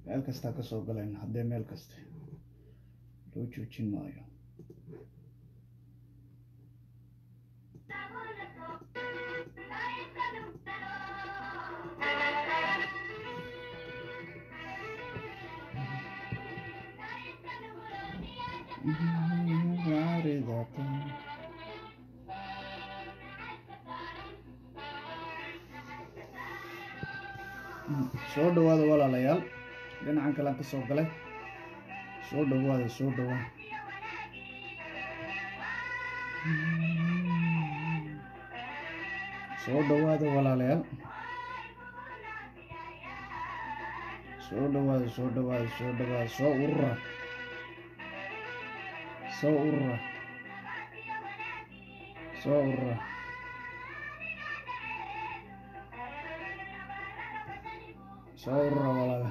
meel kastaa kasoo galayna haddee meel kaste loo joojin maayo soo dhawaada walaalayaal dhinacan kalean ka soo galay soo dhawaada soo dhawaada soo dhawaada walaalayaal soo dhawaada soo dhawaada soo dhawaada soo urura soo urura soo urura soo urura walaala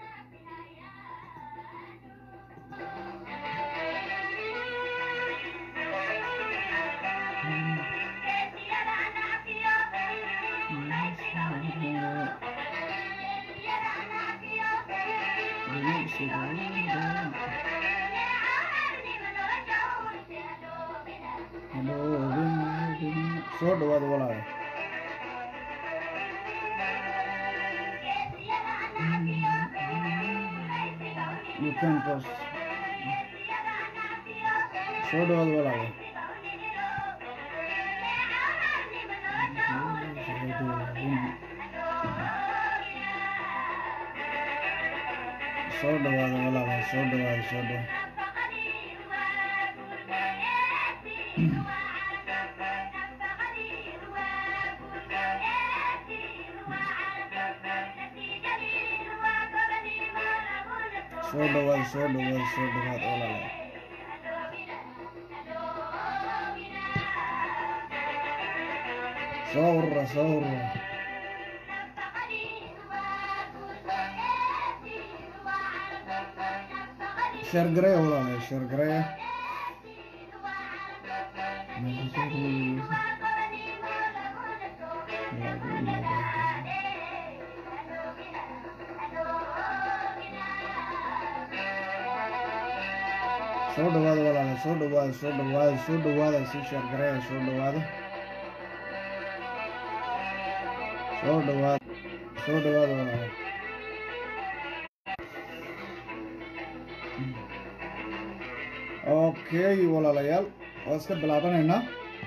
soo dhawaada walaala you can post soo dhawaada walaala soo dhawaada walaala soo dhawaada soo dhawaada soo dhawaada soo dhawaada soo dhawaada walaala soo urura soo urura sheergareya walaala sheergareya soo dhawaada walaala soo dhawaada soo dhawaada soo dhawaada si sheergareya soo dhawaada soo dhawaada soo dhawaada walaala okay walaalayaal waa iska bilaabanaynaa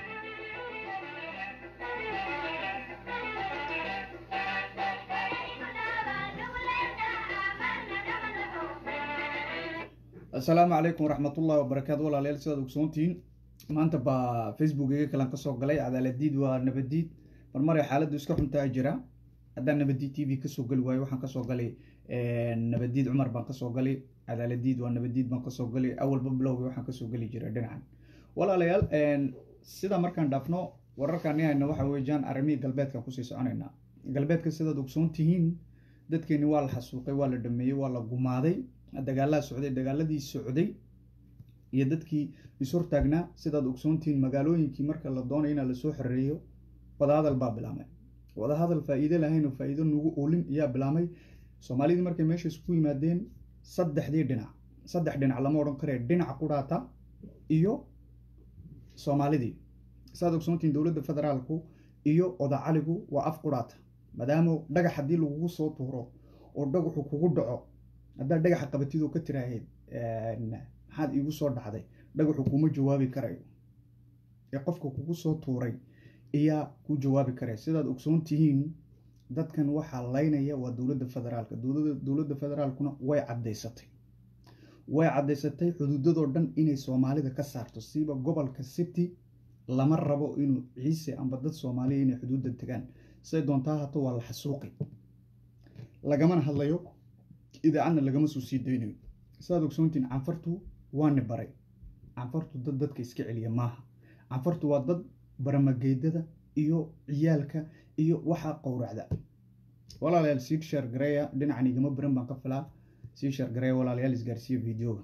assalaamu calaykum waraxmatullahi wabarakaatu walaalayaal sidaad ogsoontihiin maanta baa facebookeyga kalan kasoo galay cadaaladiid waa nabadiid marmaray xaaladdu iska xuntaa jira haddaan nabadiid t v kasoo gali waayo waxaan kasoo galay nabadiid cumar baan kasoo galay cadaaladiid waa nabadiid baan kasoo galay awalba bilowgi waxaan kasoo geli jiray dhinacan walaalayaal sida markaan dhaafno wararkaan hayno waxa weeyaan arrimihii galbeedkan kusii soconaynaa galbeedka sidaad ogsoon tihiin dadkeeni waa la xasuuqay waa la dhameeyey waa la gumaaday dagaalaa socday dagaaladii socday iyo dadkii ishortaagnaa sidaad ogsoontihiin magaalooyinkii marka la doonay inaa lasoo xoreeyo wadahadal baa bilaamay wadahadal faa-iide lahayn oo faa-iido nagu oolin ayaa bilaamay soomaalidii markay meesha isku yimaadeen saddexdii dhinac saddex dhinac lama odhan karee dhinac qudhaata iyo soomaalidii sidaad ogsoontihiin dowladda federaalku iyo odacaligu waa af qudhaata maadaama dhagax haddii lagugu soo tuuro oo dhagaxu kugu dhaco haddaad dhagaxa qabatidoo ka tiraahayd maxaad iigu soo dhacday dhagaxu kuma jawaabi karayo ee qofka kugu soo tuuray ayaa ku jawaabi karaya sidaad ogsoon tihiin dadkan waxaa laynaya waa dowladda federaalka dowladda federaalkuna way caddaysatay way caddaysatay xuduudadoo dhan inay soomaalida ka saarto siiba gobolka city lama rabo inuu ciise amba dad soomaaliya inay xuduudda tegaan siday doontaa hato waa la xasuuqi lagamana hadlayo idaacadna lagama soo sii daynayo sidaad ogsoontiin canfartu waani baray canfartu dad dadka iska celiya maaha canfartu waa dad baramageydada iyo ciyaalka iyo waxaa qowracda walaalayaal sii sheer gareeya dhinacan igama baran baan ka filaa sii sheer gareeya walaalayaal isgaarsiiya videoga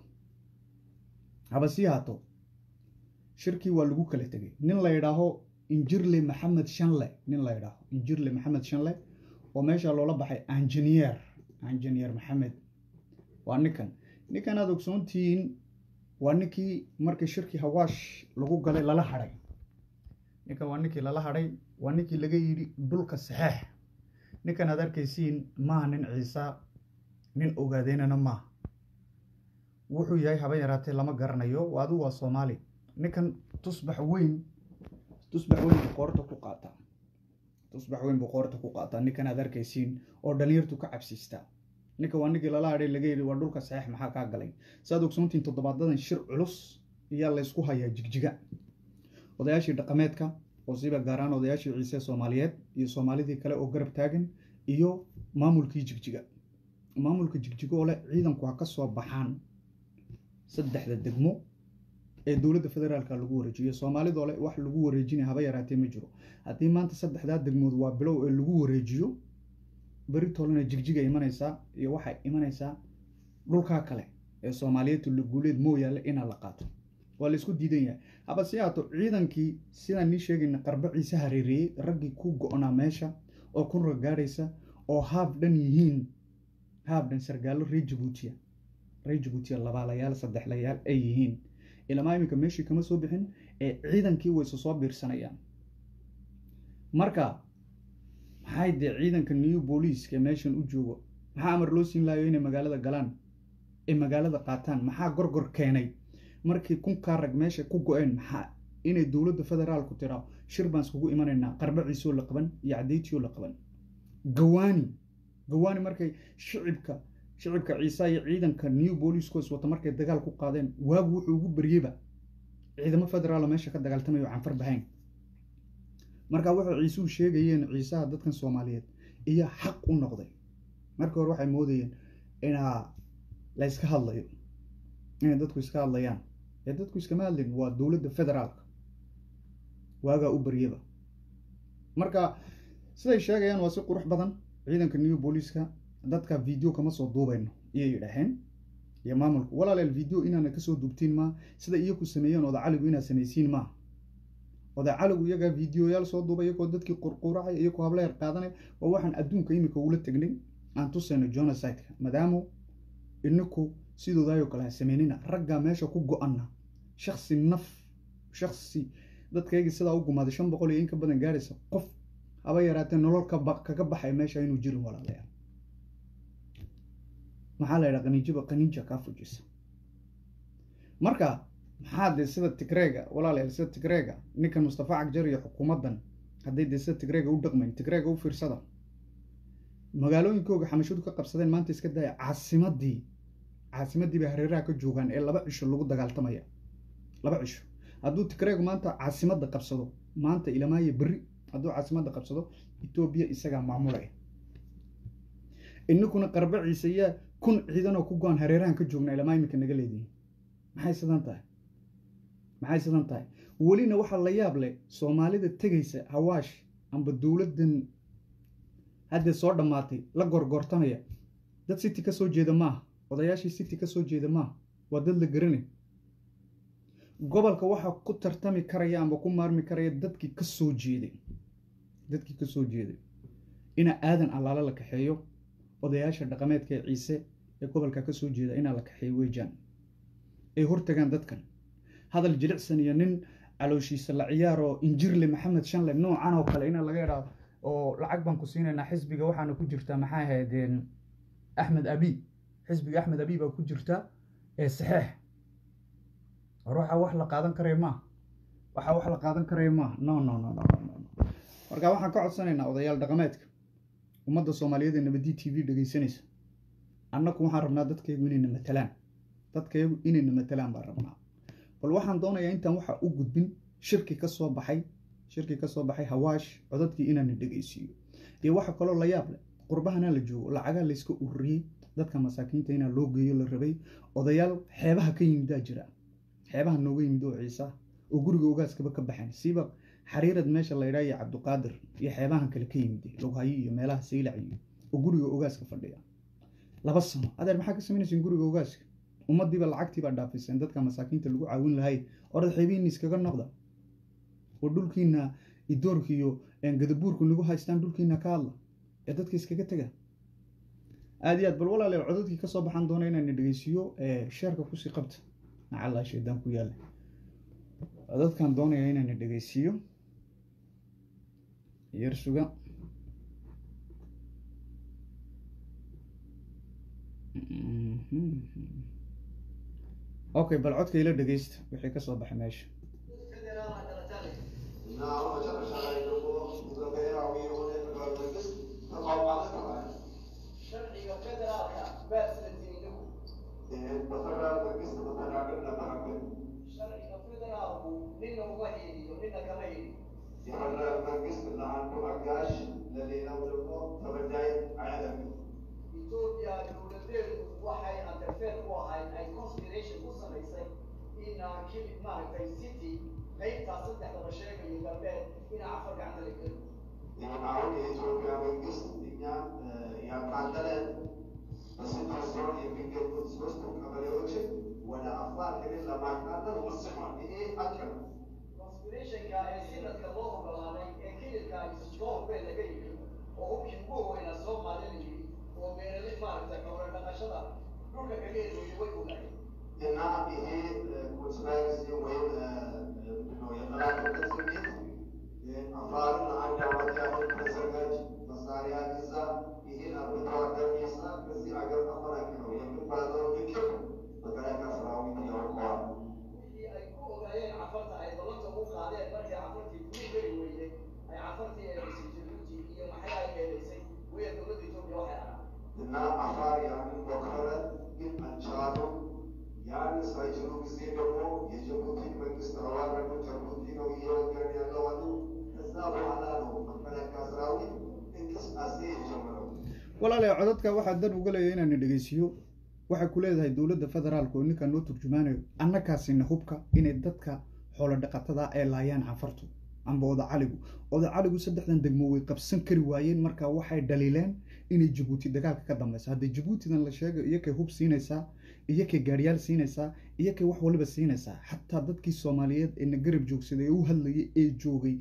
haba sii haato shirkii waa lagu kala tegay nin la yidhaaho injirle maxamed shanle nin la yidhaaho injirle maxamed shanle oo meesha loola baxay engineer engineer maxamed waa ninkan ninkan aad ogsoontihiin waa ninkii markii shirkii hawaash lagu galay lala hadhay ninkan waa ninkii lala hadhay waa ninkii laga yidhi dhulka saxeex ninkan aad arkaysiin maaha nin ciisa nin ogaadeynana maaha wuxuu yahay haba yaraatee lama garanayo adigu waa soomaali ninkan tusbax weyn tusbax weyn buu qoorta ku qaataa tusbax weyn buu qoorta ku qaataa ninkan aad arkaysiin oo dhalinyartu ka cabsiistaa ninka waa ninkii lala hadhay laga yidhi waa dhulka saxeex maxaa kaa galay saad ogsoontiin toddobaadadan shir culus ayaa laysku hayaa jigjiga odayaashii dhaqameedka oo siiba gaaraan odayaashii ciise soomaaliyeed iyo soomaalidii kale oo garab taagan iyo maamulkii jigjiga maamulka jigjiga oo leh ciidanku ha ka soo baxaan saddexda degmo ee dowladda federaalka lagu wareejiyo soomaalidoo leh wax lagu wareejinaya haba yaraatee ma jiro haddii maanta saddexdaa degmood waa bilow ee lagu wareejiyo beri tolena jigjiga imanaysaa iyo waxay imanaysaa dhulkaa kale ee soomaaliyeed tullaguuleed mooyaale inaa la qaato waa laysku diidan yahay haba si haato ciidankii sidaan nii sheegayna qarba ciise hareereeyey raggii ku go-naa meesha oo kun ragaadhaysa oo haab dhan yihiin haab dhan sargaallo reer jabuutiya reer jabuutiya labaalayaal saddexlayaal ay yihiin ilamaa iminka meeshii kama soo bixin ee ciidankii wayse soo biirsanayaan marka maxay dee ciidanka new booliiska meeshan u joogo maxaa amar loo siin laayo inay magaalada galaan ay magaalada qaataan maxaa gorgor keenay markii kunkaa rag meesha ku go-een maxaa inay dowladda federaalku tiraa shir baan iskugu imanaynaa qarba ciisoo la qaban iyo cadeytiyoo la qaban gawaani gawaani markay shicibka shicibka ciisa iyo ciidanka new booliiskoos wata markay dagaal ku qaadeen waagu wuxuu ugu baryeyba ciidamo federaalo meesha ka dagaaltamayo canfar bahayn marka waxay ciisuhu sheegayeen ciisaha dadkan soomaaliyeed iyo xaq u noqday markii hore waxay moodayeen inaa la yska hadlayo inay dadku iska hadlayaan ee dadku iskama hadlin waa dowladda federaalka waagaa u baryaba marka siday sheegayaan waa si qurux badan ciidanka new booliiska dadka video kama soo duubayno iyay yidhaaheen iyo maamulku walaaleel video inaana kasoo duubtiin maa sida iyaku sameeyeen oda caligu inaad samaysiin maa oda caligu iyagaa videoyaal soo duubay iyagoo dadkii qurquracay iyagoo habla yar qaadanay waa waxaan adduunka imika ula tegnay aan tusayno genocide-ka maadaama inaku sidoodaayoo kale ha sameynina raggaa meesha ku go-ana shaksi naf shaksi dadkaygii sidaa u gumaaday shan boqol iyo in ka badan gaadhaysa qof haba yaraatee nolol kaga baxay meesha inuu jirin walaalayaal maxaa la yidhaha qaniijaba qaniija kaa fujisa marka maxaa dee sida tigreega walaalayaal sida tigreega ninkan mustafa cagjar iyo xukuumaddan hadday dee sida tigreega u dhaqmayn tigreega u fiirsada magaalooyinkooga xamashadu ka qabsadeen maanta iska daaya caasimadii caasimadii bay hareeraha ka joogaan ee laba cisho lagu dagaaltamaya laba cisho hadduu tigreegu maanta caasimadda qabsado maanta ilamaayo berri hadduu caasimadda qabsado etoobiya isagaa maamulaya ininkuna qarba ciise yaa kun ciidanoo ku go-an hareerahan ka joogna ilamaa iminka naga leedihin maxay sidan tahay maxay sidan tahay welina waxaa la yaab leh soomaalida tegaysa hawaash amba dowladdan haddee soo dhammaatay la gorgortamaya dad city ka soo jeeda maaha odayaashii city ka soo jeeda maaha waa dad la garanay gobolka waxaa ku tartami karaya amba ku maarmi karaya dadkii ka soo jeeday dadkii ka soo jeeday ina aadan allaale la kaxeeyo odayaasha dhaqameedka ee ciise ee gobolka ka soo jeeda inaa la kaxeeyo weejaan ay hortagaan dadkan hadal jilicsan iyo nin calooshiisa la ciyaaro injirle maxamed shanle noocan oo kale ina laga idhaado oo lacag baan ku siinaynaa xisbiga waxaana ku jirtaa maxay ahaydeen axmed abi xisbiga axmed abi baa ku jirta ee saxeex ruuxa wax la qaadan karaya maaha waxa wax la qaadan karaya maaha no no no no no marka waxaan ka codsanaynaa odayaal dhaqameedka ummadda soomaaliyeed ee nabadi t v dhegaysanaysa annaku waxaan rabnaa dadkaygu inayna matalaan dadkaygu inayna matalaan baan rabnaa bal waxaan doonayaa intaan waxa u gudbin shirki ka soo baxay shirki ka soo baxay hawaash codadkii inaana dhegaysiiyo iyo waxa kaloo la yaab leh qurbahanaa la joogo lacagaa layska ururiyey dadka masaakiinta inaa loo geeyo la rabay odayaal xeebaha ka yimidaa jira xeebaha nooga yimid oo ciisa oo guriga ogaaskaba ka baxan siiba xariirad meesha la ydhaa iyo cabdiqaadir iyo xeebahan kale ka yimid loghayo iyo meelaha saylac iyo oo guriga ogaaska fadhiya laba sano adeer maxaa ka samaynayseen guriga ogaaska ummadiiba lacagtiibaa dhaafiseen dadka masaakiinta lagu caawin lahay orad xeebihiina iskaga noqda oo dhulkiina idoorka iyo gadabuurku nagu haystaan dhulkiina ka hadla ee dadka iskaga tega aada iyo aad bal walaalayaal codadkii kasoo baxaan doona inaan dhegeysiiyo sheerka kusii qabta nacallaa shaydaan ku yaala codadkan doonaya inaan dhegeysiiyo yar suga okay bal codka ila dhegeysta wixii kasoo baxay meesha sharciga federaalka baaslantiinigu sharciga federaalku nina uma hiiliyo nina kama hiiliyo etoobiya dowladeedu waxay underfeer ku ahayd ay conspiration ku samaysay in kili maaragtay city qaybtaa saddexdaba sheegayo galbeed ina afar gacanta la geli አሁን የኢትዮጵያ መንግስት እኛ ያካለለን በስድስት ዞን የሚገኙት ሶስቱ ቀበሌዎችን ወደ አፋር ክልል ለማካለል ወስኗል። ይሄ ሀቅ ነው። conspirationka ee sinadka loo ogolaaday ee kililka isjoor bee laga yimi oo hubkii ugu weyna soo maalin yiri oo beeralay maaragtay xoolo dhaqashada dhulka kaga eedeeyay way ogaayeen እና ይሄ ኮንስፓይረሲ ወይም ምንድነው የጠላትነት ስሜት አፋርን አንድ አመት ያህል ተዘጋጅ መሳሪያ ይዛ ይህን አርብቶ አደር ይሳ ከዚህ ሀገር አፈናቅለው የሚባለው ልቅም መከላከያ ሰራዊት ያውቀዋል። wixii ay ku ogaayeen cafarta ay dalanta u qaadeen markii cafartii kuu geli weyday ay cafartii eedaysay jabuuti iyo maxay ay eedaysay waya dowladda etoobiya waxay ahaa እና አፋር ያንን ሞከረ፣ ግን አልቻሉም። ያን ሳይችሉ ጊዜ ደግሞ የጅቡቲን መንግስት ተዋረዱ። ጅቡቲ ነው እየወገን ያለው አሉ። ከዛ በኋላ ነው መከላከያ ሰራዊት እንቅስቃሴ የጀመረው። walaalayaal codadka waxaa dan uga leeya inaan dhegeysiiyo waxay ku leedahay dowladda federaalka oo ninkan noo turjumaanayo annakaasina hubka inay dadka xoolo dhaqatada ee laayaan canfartu amba oda caligu oda caligu saddexdan degmo way qabsan kari waayeen marka waxay dhaliileen inay jabuuti dagaalka ka dambeysa haddii jabuutidan la sheegay iyo kay hub siinaysaa iyo kay gaaryaal siinaysaa iyo kay wax waliba siinaysaa xataa dadkii soomaaliyeed ee na garab joogsaday ee u hadlayay ee joogay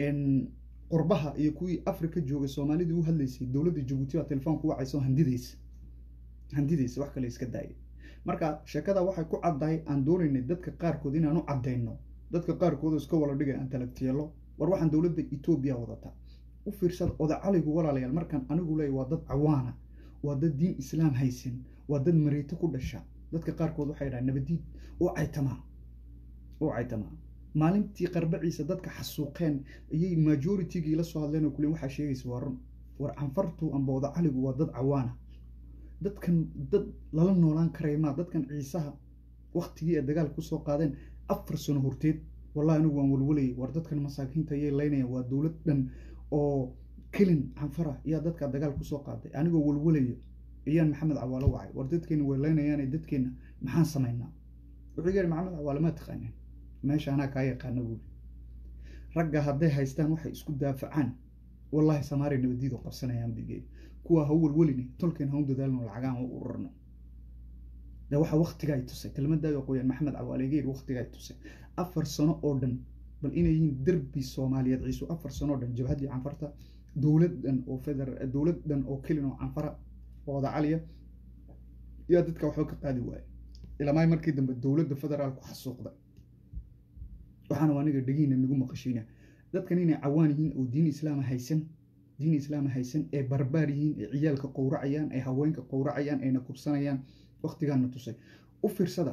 qurbaha iyo kuwii afrika joogay soomaalidii u hadlaysay dowladda jabuuti baa telefoonku wacaysa oo handidaysa handidaysa wax kale iska daaya marka sheekada waxay ku caddahay aan doonaynay dadka qaarkood inaan u caddayno dadka qaarkood oo iska wala dhigay aan talagtiyeelo war waxaan dowladda etoobiya wadata u fiirsada oda caligu walaalayaal markaan anigu leeyahy waa dad cawaana waa dad diin islaam haysan waa dad mareyto ku dhasha dadka qaarkood waxay dhahaan nabadiid oo caytamaa oo caytamaa maalintii qarbaciisa dadka xasuuqeen ayay majoritygii la soo hadleen oo kulen waxaa sheegaysa waa run war canfartu amba oda caligu waa dad cawaana dadkan dad lala noolaan karaya maa dadkan ciisaha waktigii ay dagaal kusoo qaadeen afar sano horteed wallahi anigu waan walwalayay war dadkan masaakiinta ayay leynayaan waa dowlad dhan oo kelin canfara ayaa dadka dagaal kusoo qaaday anigoo walwalaya ayaan maxamed cawaalo wacay war dadkeena way leynayaane dadkeena maxaan samaynaa wuxuu yidhi maxamed cawaale maa taqaaneen meesha anaa kaa yaqaana buuri ragga hadday haystaan waxay isku daafacaan wallahi samaari nabadiid oo qabsanayaan bigee kuwa ha u walwaline tolkeen ha u dadaalno lacagaan ha u ururno de waxa waktiga ay tusay kelmadaaga qoyaan maxamed cawaalegeer waktiga ay tusay afar sano oo dhan bal inay yihiin derbi soomaaliyeed ciisu afar sano oo dhan jabhaddii canfarta dowladdan oo federa dowladdan oo kelin oo canfara oo oda caliya yaa dadka waxba ka qaadi waaye ilamaay markii dambe dowladda federaalku xasuuqday waxaana waa aniga dhegiina nagu maqashiina dadkan inay cawaan yihiin oo diin islaama haysan diin islaama haysan ee barbaar yihiin ee ciyaalka qowracayaan ee haweenka qowracayaan ayna kubsanayaan waktigaana tusay u fiirsada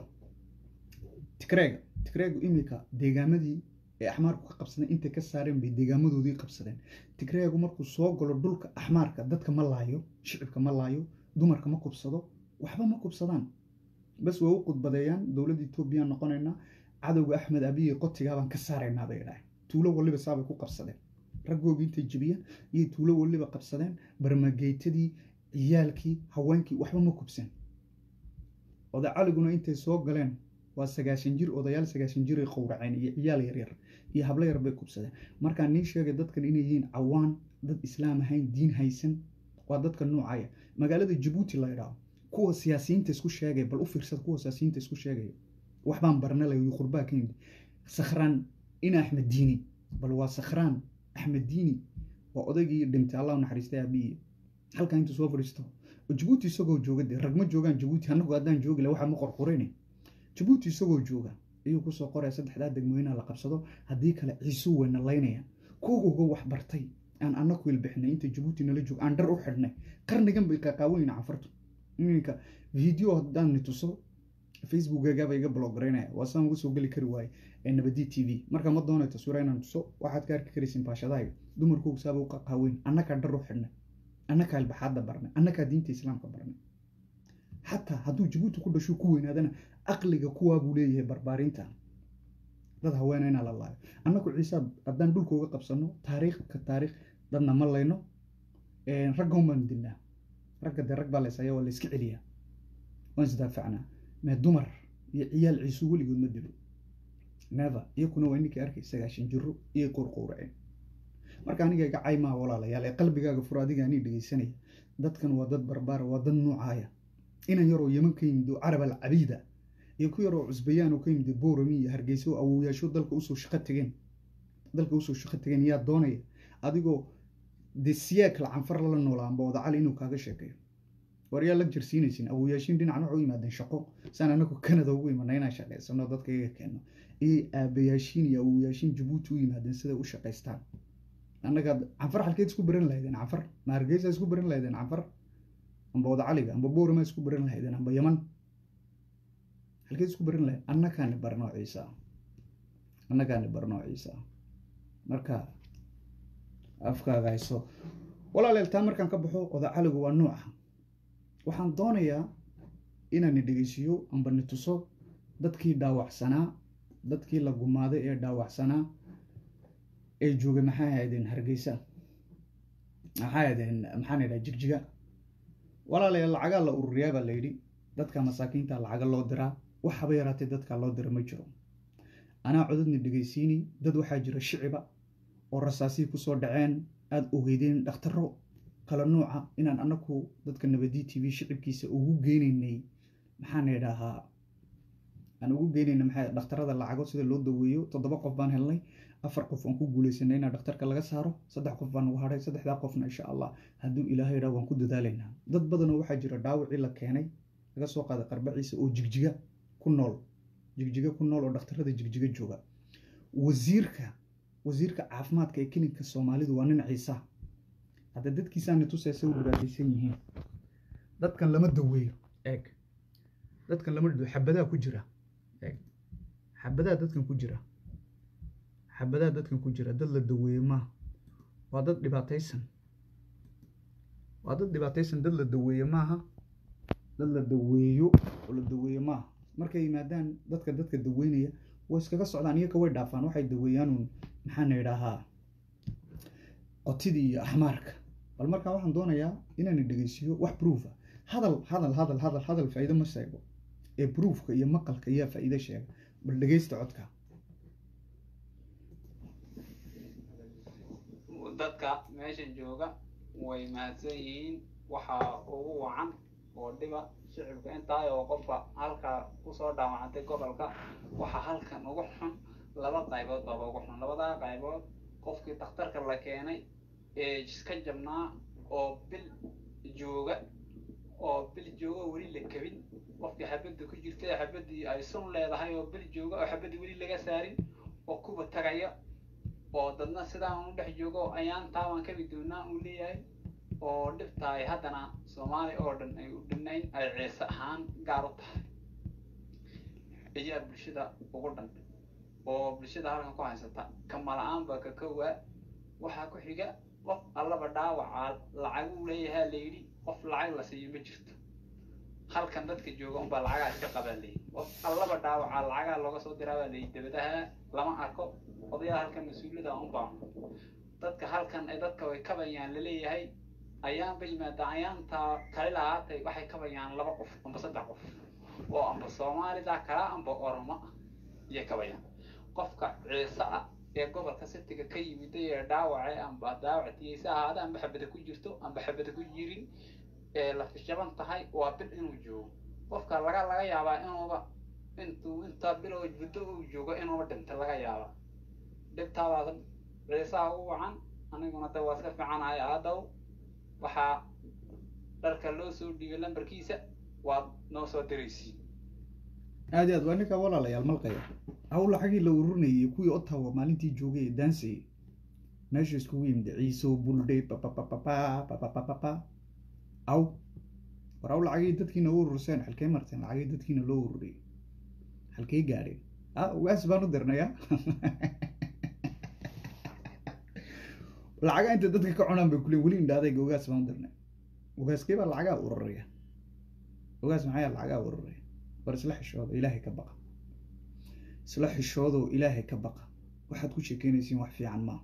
tigreega tigreegu imika deegaamadii ee axmaarku ka qabsadeen intay ka saareen bay deegaamadoodii qabsadeen tigreegu markuu soo galo dhulka axmaarka dadka ma laayo shicibka ma laayo dumarka ma kubsado waxba ma kubsadaan bas way u qudbadeeyaan dowladda etoobiya noqonaynaa cadowga axmed abiye qotigaabaan ka saaraynaa bay idhahay tuulo waliba saabay ku qabsadeen raggoogii intay jebiyeen iyay tuulo waliba qabsadeen barmageytadii ciyaalkii haweenkii waxba ma kubsan oday caliguna intay soo galeen waa sagaashan jir odayaal sagaashan jiray qowraceen iyo ciyaal yaryar iyo hablo yar bay kubsadeen markaa nii sheegay dadkan inay yihiin cawaan dad islaam ahayn diin haysan waa dadka noocaya magaalada jabuuti la idhaaho kuwa siyaasiyiinta isku sheegay bal u fiirsada kuwa siyaasiyiinta isku sheegaya waxbaan barnalayo qurbaa ka yimid sakhraan ina axmed diini bal waa sakhraan axmed diini waa odaygii dhintay allah naxariistay aabiye halkaa intuu soo fadhiisto jabuuti isagoo jooga dee rag ma joogaan jabuuti annagu haddaan joogi la waxa ma qorqorine jabuuti isagoo jooga ayuu kusoo qoraya saddexdaa degmooyinaa la qabsado haddii kale ciisuu weyna laynaya kuwuga wax bartay aan annaku ilbixnay inta jabuuti nala joog aan dhar u xidhnay qarnigan bay qaqaawanyiin cafartu iminka video haddaan ni tuso facebookgaaba iga blogaraynaya waa saan uga soo geli kari waaye ee nabadi t v marka ma doonay taswiira inaan tuso waxaad ka arki karaysin baashadahayga dumarkoogu saaba u qaqaaweyn annakaa dhar u xidhnay annakaa ilbaxaadda barnay annakaa diinta islaamka barnay xataa hadduu jabuuti ku dhasho ku weynaadana aqliga kuwaa buu leeyahay barbaarinta dad haweena inaa la laayo annagu ciise haddaan dhulka uga qabsano taariikh ka taariikh dadna ma layno ragga umaan dilnaa ragga dee rag baa laysaya waa layska celiyaa waan isdaafacnaa mee dumar iyo ciyaal ciisu weligood ma dilo never iyakuna waa ninkii arkay sagaashan jiro iyo qurqowraceen marka aniga iga caymaa walaalayaal ee qalbigaaga furo adiga anii dhegeysanaya dadkan waa dad barbaara waa dad nuucaaya inan yaroo yeman ka yimid oo carab al cabiida iyo ku yaroo cusbayaan oo ka yimid boorami iyo hargeysa oo awowyaasho dalka usoo shaqo tegeen dalka usoo shaqo tegeen yaa doonaya adigoo dee siyaakla canfar lala noolaa amba wadacali inuu kaaga sheekeeyo war yaa la jirsiinaysin awowyaashin dhinacan waxu yimaadeen shaqo saan anagu canada ugu imana inaan shaqaysano dadka iga keeno iyo aabayaashiin iyo awowyaashiin jabuuti u yimaadeen siday u shaqaystaan annaga canfar halkeed isku baran lahaydeen canfar ma hargeysa isku baran lahaydeen canfar amba wadacaliga amba boorama isku baran lahaydeen amba yaman halkeed isku baran lahayd annakaani barnoo ciisa annakaani barnoo ciisa marka afkaaga hayso walaaleel taa markaan ka baxo odacaligu waa nooca waxaan doonayaa inaani dhegeysiiyo amba ni tuso dadkii dhaawacsanaa dadkii la gumaaday ee dhaawacsanaa ee joogay maxay ahaydeen hargeysa maxay ahaydeen maxaan idhaha jigjiga walaalayaal lacagaa la ururiyaa baa la yidhi dadka masaakiinta lacaga loo diraa wax haba yaraatee dadka loo dira ma jiro anaa codadni dhegeysiini dad waxaa jira shiciba oo rasaasihii kusoo dhaceen aada ogeydeen dhakhtaro kala nuuca inaan anaku dadka nabadi t v shicibkiisa ugu geynaynay maxaan idhahaa aan ugu geynayna maxaa dhakhtarada lacago sida loo daweeyo toddoba qof baan helnay afar qof aan ku guuleysanay inaan dhakhtarka laga saaro saddex qof baan ugu hadhay saddexdaa qofna insha allah hadduu ilaahay idhaa waan ku dadaalaynaa dad badanoo waxaa jira dhaawacii la keenay laga soo qaaday qarbaciisa oo jigjiga ku nool jigjiga ku nool oo dhakhtarada jigjiga jooga wasiirka wasiirka caafimaadka ee klinika soomaalidu waa nin ciisa hadda dadkiisaani tusaysa u dhibaataysan yihiin dadkan lama daweeyo eeg dadkan lama dhado xabadaa ku jira eeg xabadaa dadkan ku jira xabadaa dadkan ku jira dad la daweeyo maaha waa dad dhibaataysan waa dad dhibaataysan dad la daweeyo maaha dad la daweeyo oo la daweeyo maaha markay yimaadaan dadka dadka daweynaya way iskaga socdaan iyaka way dhaafaan waxay daweeyaanuun maxaana idhaahaa qotidii iyo axmaarka bal markaa waxaan doonayaa inaan dhegeysiiyo wax proofa hadal hadal hadal hadal hadal faa'iido ma sheego ee proofka iyo maqalka ayaa faa'iido sheega bal dhegeysta codka dadka meesha jooga way mahadsan yihiin waxaa ugu wacan oo dhiba shicibka intaay oo qofka halkaa kusoo dhaawacantay gobolka waxaa halkan ugu xun laba qaybood baaba ugu xun labadaa qaybood qofkii dakhtarka la keenay ee iska jabnaa oo bil jooga oo bil jooga oo weli la kabin qofkii xabadda ku jirta ee xabaddii ay sun leedahay oo bil jooga oo xabaddii weli laga saarin oo kuba tagaya oo dadna sidaan u dhex joogo ayaan taabaan kabi doonaa uu leeyahay oo dhibtaay haddana soomaali oo dhan ay u dhinayn ay ciise ahaan gaar u tahay ayaa bulshada ugu dhan oo bulshada halkan ku haysata kamala-aan baa ka kowaa waxaa ku xiga qof allaba dhaawacaa lacaguu leeyahaa la yidhi qof lacag la siiyo ma jirto halkan dadka jooga unbaa lacagaa iska qabaa layidhi qof allaba dhaawacaa lacagaa looga soo diraa baa layidhi dabadaha lama arko odayaa halkan mas-uuliyada unbaa dadka halkan ay dadka way kabayaan laleeyahay ayaanba yimaada ayaantaa kali lahaatay waxay kabayaan laba qof amba saddex qof oo amba soomaalida kala amba oromo iyo kabayaan qofka ciise ah ee gobolka sitiga ka yimiday ee dhaawace amba daawactiyeysa ahaada amba xabada ku jirto amba xabada ku jirin ee la fishaban tahay waa bil inuu joogo qofka laga laga yaabaa inuuba intuu intaa bilow muddo uu joogo inuuba dhinta laga yaabaa dhibtaadaada ciisaha u wacan aniguna de waa iska fiicanahay aadow waxaa dharka loo soo dhiibay lambarkiisa waad noo soo diraysiin aad iyo aad waa ninkaa walaalayaal malqaya aw lacagii la ururinayay kuwii ottawa maalintii joogay ee daansayay meesha iskugu yimid ciiso buldhe papapapapa papapapapa aw war aw lacagii dadkiina u ururseen halkee marteen lacagii dadkiina loo ururiyay halkee gaadheen ah ugaas baan u dirnaya lacaga inta dadka ka cunaan bay kuleen weli indhaadayga ugaas baan u dirnay ugaaskee baa lacagaa ururaya ugaas maxaa lacagaa ururaya war isla xishooda ilaahay ka baqa isla xishoodo ilaahay ka baqa waxaad ku sheekeynaysiin wax fiican maaha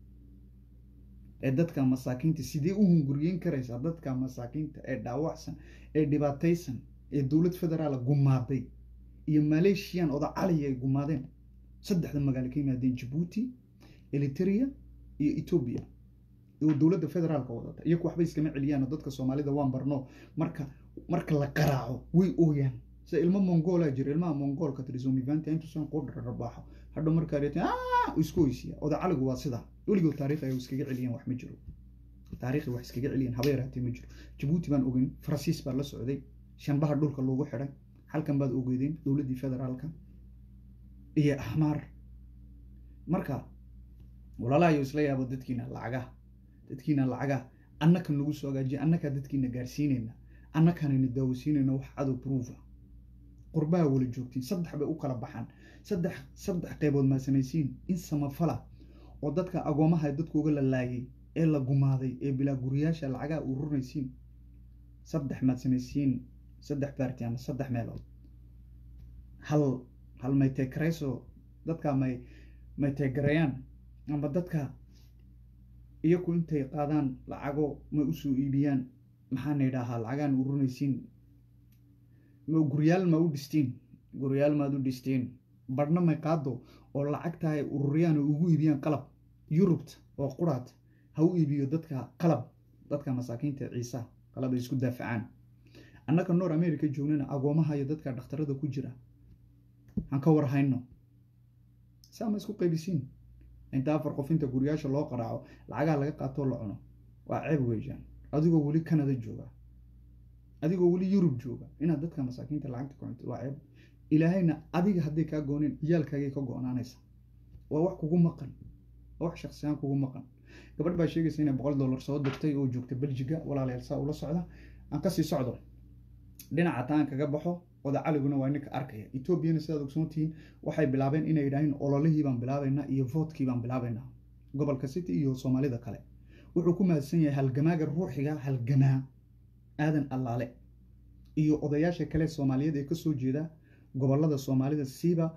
ee dadka masaakiinta sidee u hunguriyeyn karaysaa dadka masaakiinta ee dhaawacsan ee dhibaataysan ee dowlad federaala gumaaday iyo maleeshiyan oda caliya ay gumaadeen saddexda magaalo ka yimaadeen jabuuti eliteria iyo etoobiya oo dowladda federaalka wadata iyaku waxba iskama celiyaan dadka soomaalida waan barno marka marka la qaraaco way ooyaan sida ilmo mongoolaa jira ilmaha mongoolka trisomivanta intuusan qudhar rabaaxo hadhow markaa reetan isku oysiya oda caligu waa sidaa weligood taariikh ay iskaga celiyeen wax ma jiro taariikhi wax iskaga celiyeen haba yaraatee ma jiro jabuuti baan ogeyn faransiis baa la socday shanbaha dhulka loogu xidhay halkan baad ogeydeen dowladdii federaalka iyo axmaar marka walaalahayo isla yaabo dadkiina lacagaha dadkiina lacagaha annakan nagu soo hagaajiya annakaa dadkiina gaarsiinayna annakanayna daawasiinayna wax cadow proofa qurbaha wala joogtiin saddex bay u kala baxaan saddex saddex qaybood maa samaysiin in samafala oo dadka agoomaha dadku uga la laayay ee la gumaaday ee bilaa guriyaasha lacagaha ururnaysiin saddex maad samaysiin saddex baarti ama saddex meelood hal hal may teekarayso dadka may may teegarayaan ama dadka iyaku intay qaadaan lacago may usoo iibiyaan maxaana idhaahaa lacagaan ururnaysiin ma guryaal ma u dhistiin guryaal maad u dhistiin badhna may qaado oo lacagta ay ururiyaan oo ugu iibiyaan qalab yurubta oo quraad ha u iibiyo dadka qalab dadka masaakiinta ciisa qalab ay isku daafacaan annaka noor america joognana agoomaha iyo dadka dhakhtarada ku jira aan ka war hayno saa ma isku qaybisiin inta afar qof inta guryaasha loo qaraaco lacagaha laga qaatoo la cuno waa ceeb weeyaan adigoo weli canada jooga adigoo weli yurub jooga inaad dadka masaakiinta lacagta ku cunto waa ceeb ilaahayna adiga hadday kaa gooneen ciyaalkaagay ka go-naanaysa waa wax kugu maqan waa wax shaksiyaan kugu maqan gabadh baa sheegaysa inay boqol dollar soo dirtay oo joogta beljiga walaalayaal saa ula socda aan kasii socdo dhinaca taan kaga baxo oda caliguna waa ninka arkaya etoobiyana sidaad ogsoontihiin waxay bilaabeen inay yidhaaheen ololihii baan bilaabaynaa iyo voodkii baan bilaabaynaa gobolka city iyo soomaalida kale wuxuu ku mahadsan yahay halgamaaga ruuxiga halgamaa aadan allaale iyo odayaasha kale soomaaliyeed ee kasoo jeeda gobolada soomaalida siiba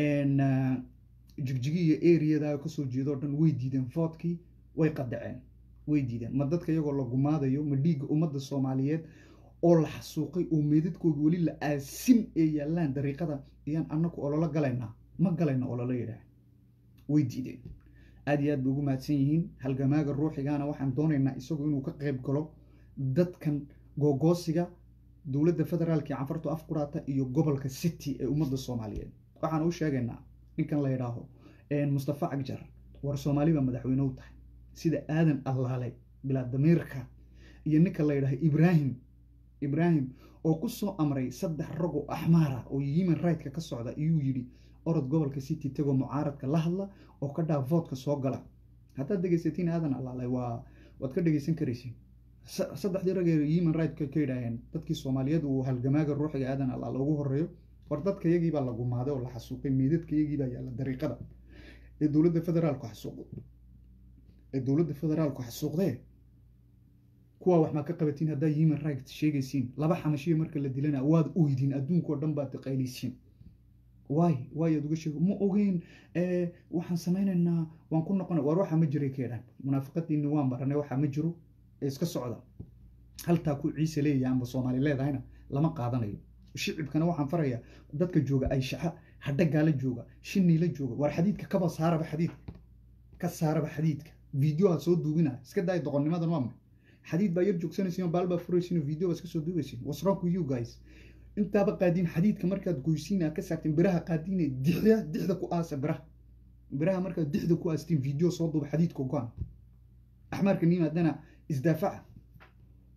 jigjigi iyo eriyada kasoo jeedoo dhan way diideen voodkii way qadaceen way diideen ma dadka iyagoo la gumaadayo ma dhiigga ummadda soomaaliyeed oo la xasuuqay oo meedadkooda weli la aasin ee yaallaan dariiqada ayaan annaku ololo galaynaa ma galayna ololo yidhaah way diideen aad iyo aad bay ugu mahadsan yihiin halgamaaga ruuxigaana waxaan doonaynaa isagu inuu ka qayb galo dadkan googoosiga dowladda federaalka ee canfartu afquraata iyo gobolka city ee ummadda soomaaliyeed waxaan u sheegaynaa ninkan la yidhaaho mustafa cagjar war soomaali baa madaxweyne u tahay sida aadan allaale bilaa damiirka iyo ninka la yidhaaho ibraahim ibraahim oo ku soo amray saddex rag oo axmaara oo human right-ka ka socda iyuu yidhi orod gobolka city tegoo mucaaradka la hadla oo ka dhaa voodka soo gala haddaad dhegaysatiin aadan allaale waa waad ka dhegaysan karaysiin saddexdii rag ee human right-ka ka yidhaaheen dadkii soomaaliyeed uu halgamaaga ruuxiga aadan allaale ugu horeeyo war dadka iyagii baa la gumaaday oo la xasuuqay meedadka iyagii baa yaalla dariiqada ee dowladda federaalku xasuuq ee dowladda federaalku xasuuqdee kuwaa wax maa ka qabatiin haddaa human right sheegaysiin laba xamashiya marka la dilana waad oydin adduunkao dhan baad taqaylisiin waay waay aad uga sheeg ma ogeyn waxaan samaynaynaa waan ku noqona war waxaa ma jiray keedhan munaafiqadiini waan baranay waxaa ma jiro ee iska socda haltaa ku ciise leeyahay amba soomaali leedahayna lama qaadanayo shicibkana waxaan farayaa dadka jooga ay shaxa hadhagaala jooga shiniila jooga war xadiidka kaba saaraba xadiidka ka saaraba xadiidka videoha soo duubina iska daaya doqonnimadan waa maxay xadiid baa yar joogsanaysiin oo baal baa furaysiin oo video baa iska soo duubaysiin what's wrong with you guys intaaba qaadiin xadiidka markaad goysiin aad ka saarteen biraha qaadiine dixda dixda ku aasa biraha biraha markaad dixda ku aasteen video soo duuba xadiidka go-an axmaarka nimaadana isdaafaca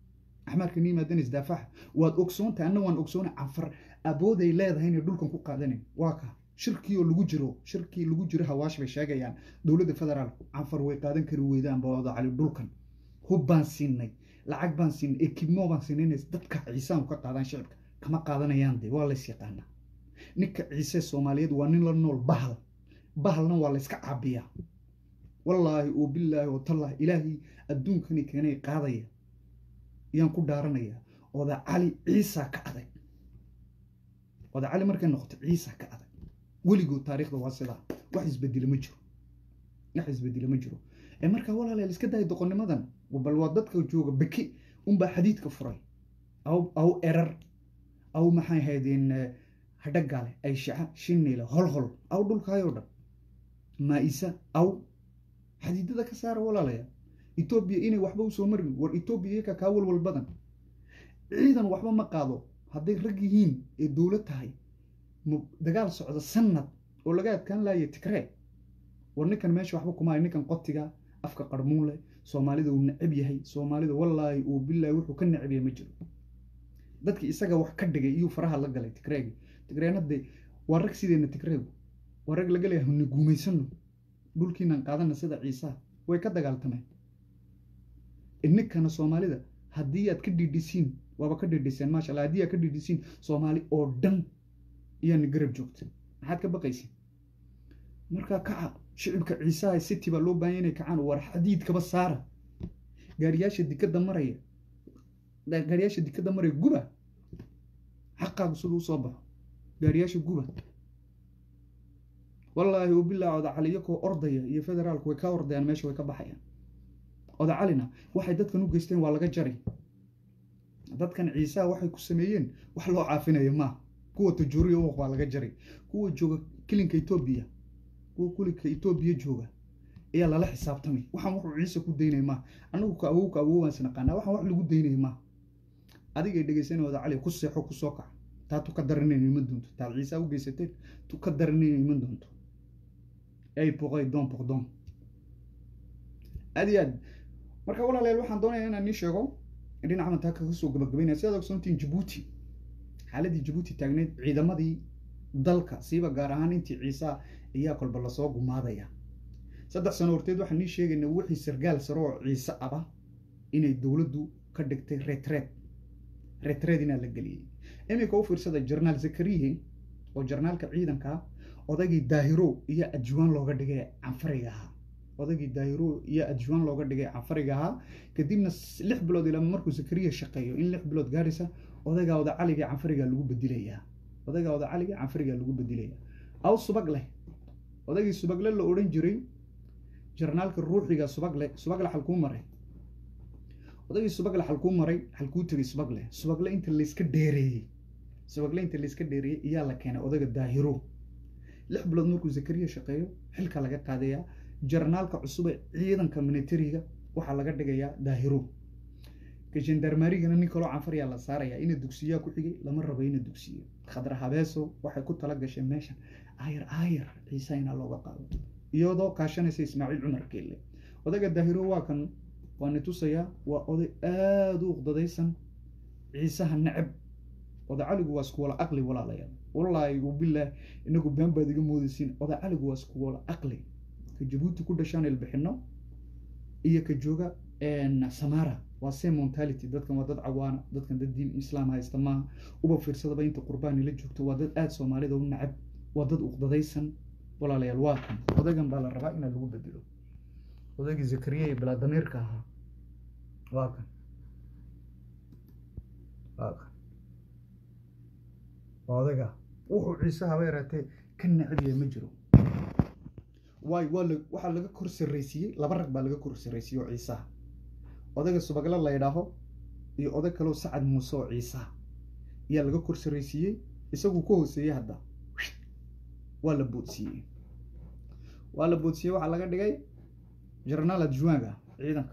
axmaarka ni yimaadana isdaafaxa waad ogsoontahay anna waan ogsoonay canfar abooday leedahay inay dhulkan ku qaadanin waa ka shirkii oo lagu jiro shirkii lagu jiro hawaash bay sheegayaan dowladda federaalku canfar way qaadan kari weydaan bawada cali dhulkan hub baan siinay lacag baan siinay ekibmo baan siinay inay dadka ciisaan ka qaadaan shicibka kama qaadanayaan de waa lays yaqaanaa ninka ciise soomaaliyeed waa nin la nool bahal bahalna waa layska caabiyaa wallaahi oo bilaahi oo tallaahi ilaahay adduunkani keenay qaadaya yaan ku dhaaranayaa oda cali ciisa ka adag oda cali markay noqoto ciisa ka adag weligood taariikhda waa sidaa wax isbedela ma jiro wax isbedela ma jiro ee markaa walaaleel iska daaya doqonnimadan bal waa dadka jooga beki unbaa xadiidka furay aw aw erar aw maxay haydeen hadhagaale ay shaca shiniile holhol aw dhulkaayoo dhan maa-isa aw xadiidada ka saara walaalaya etoobiya inay waxba usoo marin war etoobiya iyaka kaa walwal badan ciidan waxba ma qaado hadday rag yihiin ee dowlad tahay dagaal socda sanad oo laga adkaan laaya tigree war ninkan meesha waxba kumaayo ninkan qotiga afka qarmuun leh soomaalida uu necab yahay soomaalida wallaahi uu bilaahi wuxuu ka necab yahay ma jiro dadkii isaga wax ka dhigay iyuu faraha la galay tigreegi tigreena de waa rag sideena tigreegu waa rag laga leeyahay huna guumaysano dhulkiinan qaadana sida ciisaha way ka dagaaltameen ininkana soomaalida haddii aad ka dhiidhisiin waaba ka dhiidhiseen maasha allah haddii aad ka dhiidhisiin soomaali oo dhan iyaana garab joogta maxaad ka baqaysin markaa kaca shicibka ciisaha city baa loo baahanya inay kacaan war xadiidkaba saara gaariyaasha dikadda maraya gaariyaasha dikadda maraya guba xaqaagu siduu usoo baxo gaariyaasha guba wallaahi ubilaa oda cali iyakoo ordaya iyo federaalku way ka ordayaan meesha way ka baxayaan oda calina waxay dadkan u geysteen waa laga jari dadkan ciisaha waxay ku sameeyeen wax loo caafinayo maaha kuwa tajuuriya uwaq waa laga jaray kuwa jooga kilinka etoobiya kuwa kulinka etoobiya jooga ayaa lala xisaabtamay waxaan wuxuu ciise ku daynaya maaha anagu ka awow ka awow waan isnaqaanaa waxaan wax lagu daynaya maaha adigay dhegeysanay oda cali ku seexo ku soo kaca taa tu ka daranayna iman doonto taad ciisaa u geysateen tu ka daranayna iman doonto ay boqay doon boqdoon aad iyo aad marka walaaleel waxaan doonaya inaan nii sheego dhinaca mantaa kaga soo gabagabaynaya sidaad ogsoontiin jabuuti xaaladii jabuuti taagneyd ciidamadii dalka siiba gaar ahaan intii ciisa ayaa kolba lasoo gumaadaya saddex sano horteed waxaan nii sheegayna wixii sargaal sare oo ciise aba inay dowladdu ka dhigtay retreed retreed inaa la geliyey iminka u fiirsada jarnaal zakariye oo jarnaalka ciidanka odaygii daahiro iyo adjuwaan looga dhigay canfariga ahaa odaygii daahiro iyo adjuwaan looga dhigay canfariga ahaa kadibna lix bilood ilaa markuu zakariya shaqeeyo in lix bilood gaaraysa odaygaa oda caliga canfariga lagu bedilayaa odaygaa oda caliga canfariga lagu bedilaya aw subag leh odaygii subagle la odhan jiray jarnaalka ruuxiga subagle subagle xalkuu maray odaygii subagle xalkuu maray xalkuu tegay subagle subagle inta layska dheereeyey subagle inta layska dheereeyey ayaa la keenay odayga daahiro lix bilood markuu zakariya shaqeeyo xilka laga qaadayaa jarnaalka cusub ee ciidanka militariga waxaa laga dhigayaa daahiro ka gendarmarigana nin kaloo canfaryaa la saarayaa ina dugsiyaa ku xigay lama rabo ina dugsiyo khadra habeeso waxay ku tala gasheen meeshan aayar aayar ciise inaa looga qaado iyadoo kaashanaysa ismaaciil cumar keelle odayga daahiro waa kan waa ni tusayaa waa oday aada u uqdadaysan ciisaha necab oda caligu waa isku wala aqli walaalayaal wallaahi ubilaah inagu been baad iga moodaysiin oda caligu waa isku wala aqli ka jabuuti ku dhashaan ilbixino iyo ka jooga samara waa same mentality dadkan waa dad cawaana dadkan dad diin islaam haysta maaha uba fiirsadaba inta qurbaan ila joogto waa dad aada soomaalida u nacab waa dad uqdadaysan walaalayaal waa kan odaygan baa la rabaa inaa lagu bedelo odaygii zakariya iyo bilaadamiirka ahaa waa kan waa kan waa odayga wuxuu ciise haba yaraatee ka nacabaya ma jiro waay waa la waxaa laga kor sarraysiiyey laba rag baa laga kor sarraysiiyey oo ciisaha odayga subagle la ydhaaho iyo oday kaleo sacad muuse oo ciisaha ayaa laga kor sarraysiiyey isaguu ka hooseeyey hadda waa la boodsiiyey waa la boodsiiyey waxaa laga dhigay jarnaal adjuanga ciidanka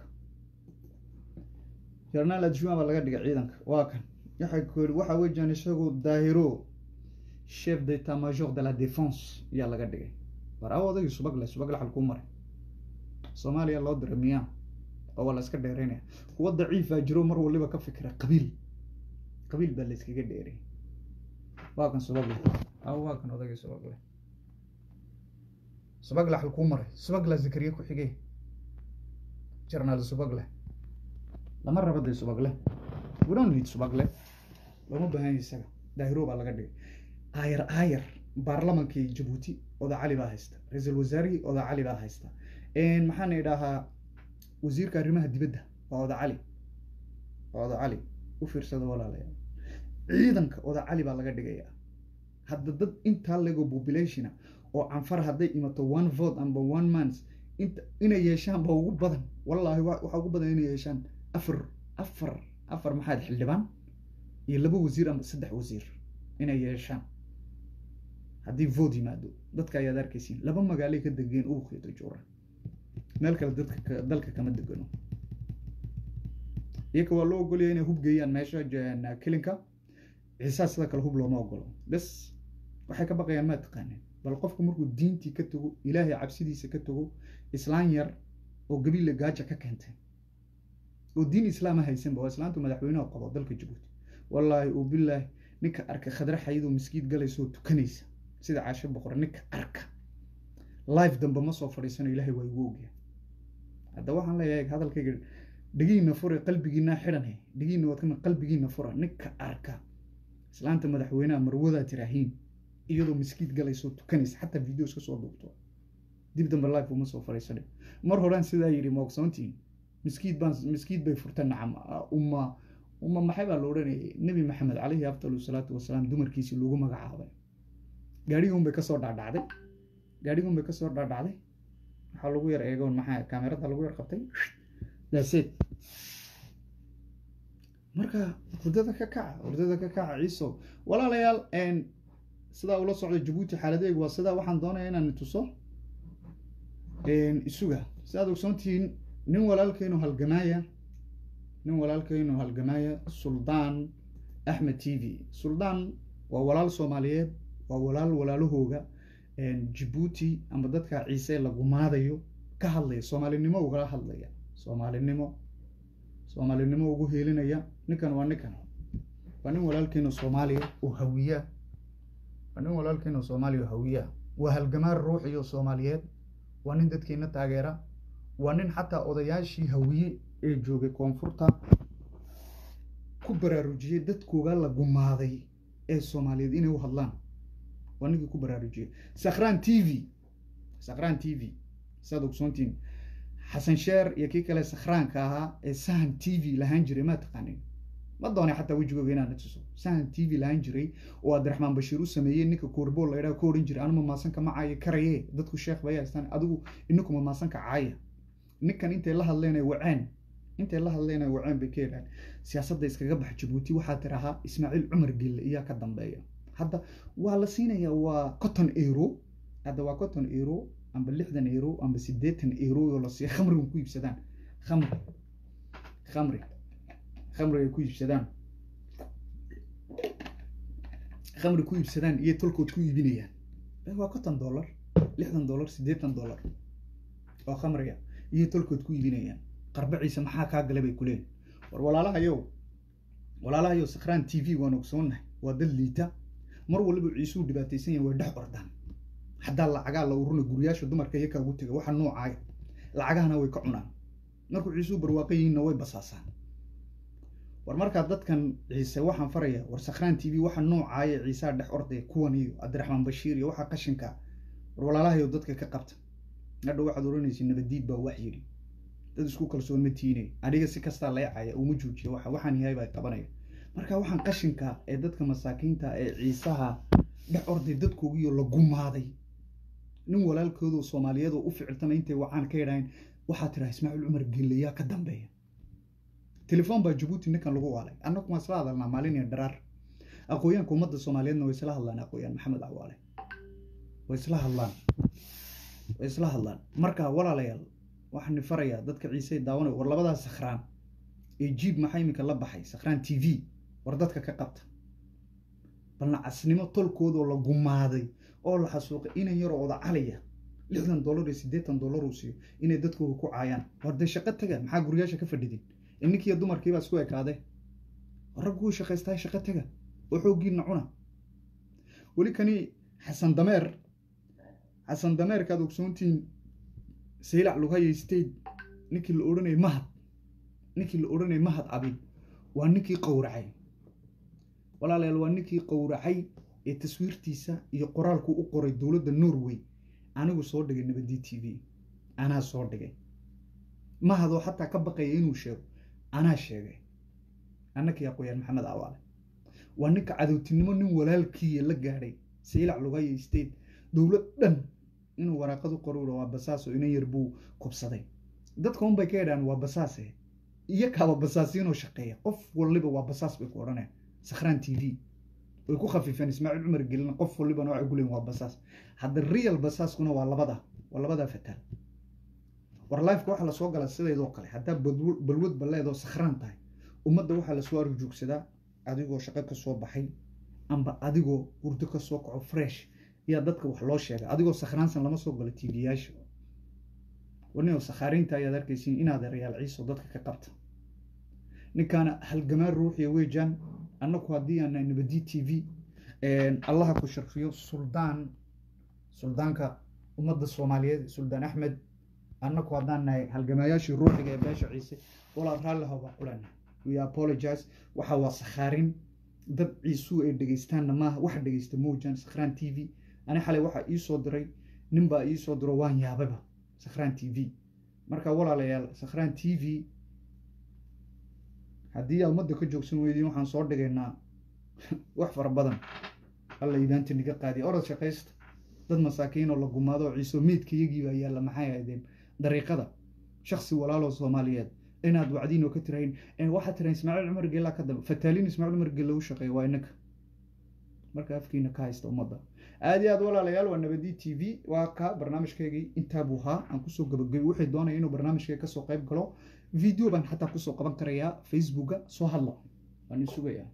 jarnaal adjuan baa laga dhigay ciidanka waa kan waxay ku yidhi waxaa weeyaan isagu daahiro chef d'état major de la défense ayaa laga dhigay war aw odaygii subagle subagle xalkuu maray soomaaliya loo diray miyaa oo waa la iska dheeraynaya kuwa daciifaa jiro mar waliba ka fikira qabiil qabiil baa la iskaga dheeray waa kan subagle aw waa kan odagay subagle subagle xal kuu maray subagla zakariya ku xigee jarnaal subagle lama raba dee subagle we don't need subagle looma baahan yahay isaga daahiro baa laga dhigay aayar aayar baarlamankii jabuuti oda cali baa haysta ra-iisul wasaarihii oda cali baa haysta maxaan idhahaa wasiirka arrimaha dibadda waa oda cali waa oda cali u fiirsada walaalayaal ciidanka oda cali baa laga dhigayaa hadda dad intaa lego populationa oo canfar hadday imato one vote amba one month inta inay yeeshaan ba ugu badan wallaahi waxaa ugu badan inay yeeshaan afar afar afar maxaad xildhibaan iyo laba wasiir amba saddex wasiir inay yeeshaan haddii vote yimaado dadka ayaad arkaysiin laba magaalay ka degeen ubuqeeto juura meel kale dadka dalka kama degano iyaka waa loo ogolaya inay hub geeyaan meesha kelinka ciisaa sida kale hub looma ogolo bes waxay ka baqayaan maa taqaaneen bal qofku markuu diintii ka tago ilaahay cabsidiisa ka tago islaan yar oo gabiille gaaja ka keentay oo diin islaama haysanba waa islaantu madaxweynaha qabo dalka jabuuti wallaahi oo bilaahi ninka arka khadra xayadoo miskiid galaysa oo tukanaysa sida caasho boqor ninka arka life dambe ma soo fadhiisano ilaahay waa igu ogyahay hadda waxaan leeyahay hadalkayga dhegiina fure qalbigiina xidhan dhegiina waad kama qalbigiina fura ninka arka islaanta madaxweynaha marwadaa tiraahiin iyadoo miskiid galayso tukanaysa xataa videos ka soo duubto dib dambe life uma soo fadhiisane mar horaan sidaa yidhi ma ogsoontiin miskiid baan miskiid bay furteen nacam umma umma maxay baa la odhanayay nebi maxamed calayhi afdalu salaatu wasalaam dumarkiisii lagu magacaabay gaadhiguun bay kasoo dhaadhacday gaadhiguun bay kasoo dhaadhacday waxaa lagu yar eegoon maxaa kaamerada lagu yar qabtay daaseed marka hurdada ka kaca hurdada ka kaca ciiso walaalayaal sidaa ula socda jabuuti xaaladeegu waa sidaa waxaan doonaya inaan tuso isuga sidaad ogsoontihiin nin walaalkeynu halgamaaya nin walaalkeynu halgamaaya suldaan axmed t v suldaan waa walaal soomaaliyeed waa walaal walaalahooga jabuuti ama dadka ciise la gumaadayo ka hadlaya soomaalinimo ugala hadlaya soomaalinimo soomaalinimo ugu heelinaya ninkan waa ninkan waa nin walaalkeenu soomaaliya oo hawiya waa nin walaalkeenu soomaaliya oo hawiya waa halgamaar ruuxiyo soomaaliyeed waa nin dadkeena taageera waa nin xataa odayaashii hawiye ee joogay koonfurta ku baraarujiyey dadkooga la gumaaday ee soomaaliyeed inay u hadlaan waa ninkii ku baraarujiyey sakran t v sakran t v saad ogsoontiin xasan sheer iyo kii kale sakhraanka ahaa ee sahan t v lahaan jiray maa taqaanin ma doonay xataa wejigooga inaan tuso sahan t v lahaan jiray oo abdiraxmaan bashiir u sameeyey ninka koorbool la idhaha ka odhan jiray anuma maasanka ma caaya karaye dadku sheekh bay haystaan adigu inakuma maasanka caaya ninkan intay la hadleen ay waceen intay la hadleen ay waceen bay ka yidhahan siyaasadda iskaga bax jabuuti waxaa tirahaa ismaaciil cumar gille iyaa ka dambeeya hadda waa la siinayaa waa cotton euro hadda waa cotton euro amba lixdan euro amba siddeetan euro oo la siiya khamrigan ku iibsadaan khamri khamri khamri ay ku iibsadaan khamri ku iibsadaan iyo tolkood ku iibinayaan waa konton dollar lixdan dollar siddeetan dollar oo khamriga iyo tolkood ku iibinayaan qarbaciisa maxaa kaa gala bay kuleen war walaalahayow walaalahayow sakhraan t v waan ogsoonnahay waa dad liita mar waliba ciisuu dhibaataysan yahay way dhex ordaan haddaa lacagaa la uruna guryaasha dumarka iyakaa ugu tega waxa noocaaya lacagahana way ka cunaan markuu ciisuu barwaaqo yihiinna way basaasaan war markaa dadkan ciise waxaan faraya war sakhraan t v waxa noocaaya ciisaa dhex ordaya kuwan iyo cabdiraxmaan bashiir iyo waxaa qashinka war walaalahayo dadka ka qabta hadha waxaad oranaysa nabadiid baa wax yidhi dad isku kalsoon ma tiine aniga si kastaa leecaya uma joojiya waxa waxaan yahay baa qabanaya marka waxaan qashinka ee dadka masaakiinta ee ciisaha dhex orday dadkoogiyo la gumaaday nin walaalkoodoo soomaaliyeedoo u ficiltama intay wacaan ka yidhaaheen waxaa tiraa ismaaciil cumar geleyaa ka dambeeya telefoon baa jabuuti ninkan lagu waalay annagu waan isla hadalnaa maalin iyo dharaar aqooyaanka ummadda soomaaliyeedna way isla hadlaan aqooyaan maxamed cawaale way isla hadlaan way isla hadlaan marka walaalayaal waxaan farayaa dadka ciise daawanay war labadaas sakhraan ee jiib maxaa iminka la baxay sakhraan t v war dadka ka qabta balna casnimo tolkoodoo la gumaaday oo la xasuuqay inan yaroo oda caliya lixdan dollar iyo siddeetan dollar uu siiyo inay dadkooga ku caayaan war dee shaqo taga maxaa guriyaasha ka fadhidin inninkiiyo dumarkiibaa isku ekaade ragguu shaqaystahay shaqo taga oo xooggiina cuna weli kani xasan dameer xasan dameerkaad ogsoontihiin saylac lugaya state ninkii la odhanayay mahad ninkii la odhanayay mahad abi waa ninkii qowracay walaalayaal waa ninkii qowracay ee taswiirtiisa iyo qoraalku u qoray dowladda norway anigu soo dhigay nabadii t v anaa soo dhigay mahadoo xataa ka baqaya inuu sheego anaa sheegay annakii aqooyaan maxamed awaale waa ninka cadowtinimo nin walaalkiiya la gaadhay saylac lugaya state dowlad dhan inuu waraaqadu qorura waa basaaso inan yar buu kubsaday dadka un bay ka yadhaan waa basaase iyo kaaba basaasiinoo shaqeeya qof waliba waa basaas bay ku odhaneen sakhraan t v way ku khafiifeen ismaaciil cumar gelina qof walibana waxay ku leeyihin waa basaas hadda real basaaskuna waa labada waa labadaa fataal war lifeka waxaa lasoo gala sideedoo kale haddaa balw- balwad balleedoo sakhraan tahay ummadda waxaa lasoo arjoogsadaa adigoo shaqo ka soo baxay amba adigoo hurdo ka soo kaco fresh yaa dadka wax loo sheega adigoo sakhraansan lama soo galo tv-yaasha warnio sakhaariinta ayaad arkaysiin inaad reyaal ciiso dadka ka qabta ninkaana halgamaan ruuxiya weejaan annagu haddii aan nahay nabadi t v allaha ku sharfiyo suldaan suldaanka ummadda soomaaliyeed suldaan axmed annagu haddaan nahay halgamaayaashii ruuxiga ee beesha ciise walaal raalli haba kulena we apologize waxa waa sakhaarin dad ciisuu ay dhegeystaanna maaha waxa dhegeysta moojaan sakhraan t v ani xalay waxaa ii soo diray nin baa ii soo diro waan yaababa sakhraan t v marka walaalayaal sakhraan t v haddii aad ummadda ka joogsan weydiin waxaan soo dhigaynaa wax fara badan alla idaanta niga qaadiya orod shaqaysta dad masaakiin oo la gumaado oo ciiso meydka iyagii baa yaalla maxay ahaydeen dariiqada shaksi walaaloo soomaaliyeed inaad wacdiin oo ka tirahin waxaa tirahin ismaaciil cumar geellaa ka dambe fataalin ismaaciil cumar geella u shaqeeya waa inaka marka afkiina ka haysta ummadda aad iyo aad walaalayaal waa nabadi t v waa ka barnaamijkaygii intaa buu ahaa aan kusoo gabagabay wixii doonaya inuu barnaamijkayga kasoo qayb galo video baan xataa kusoo qaban karayaa facebooka soo hadla waan in sugayaa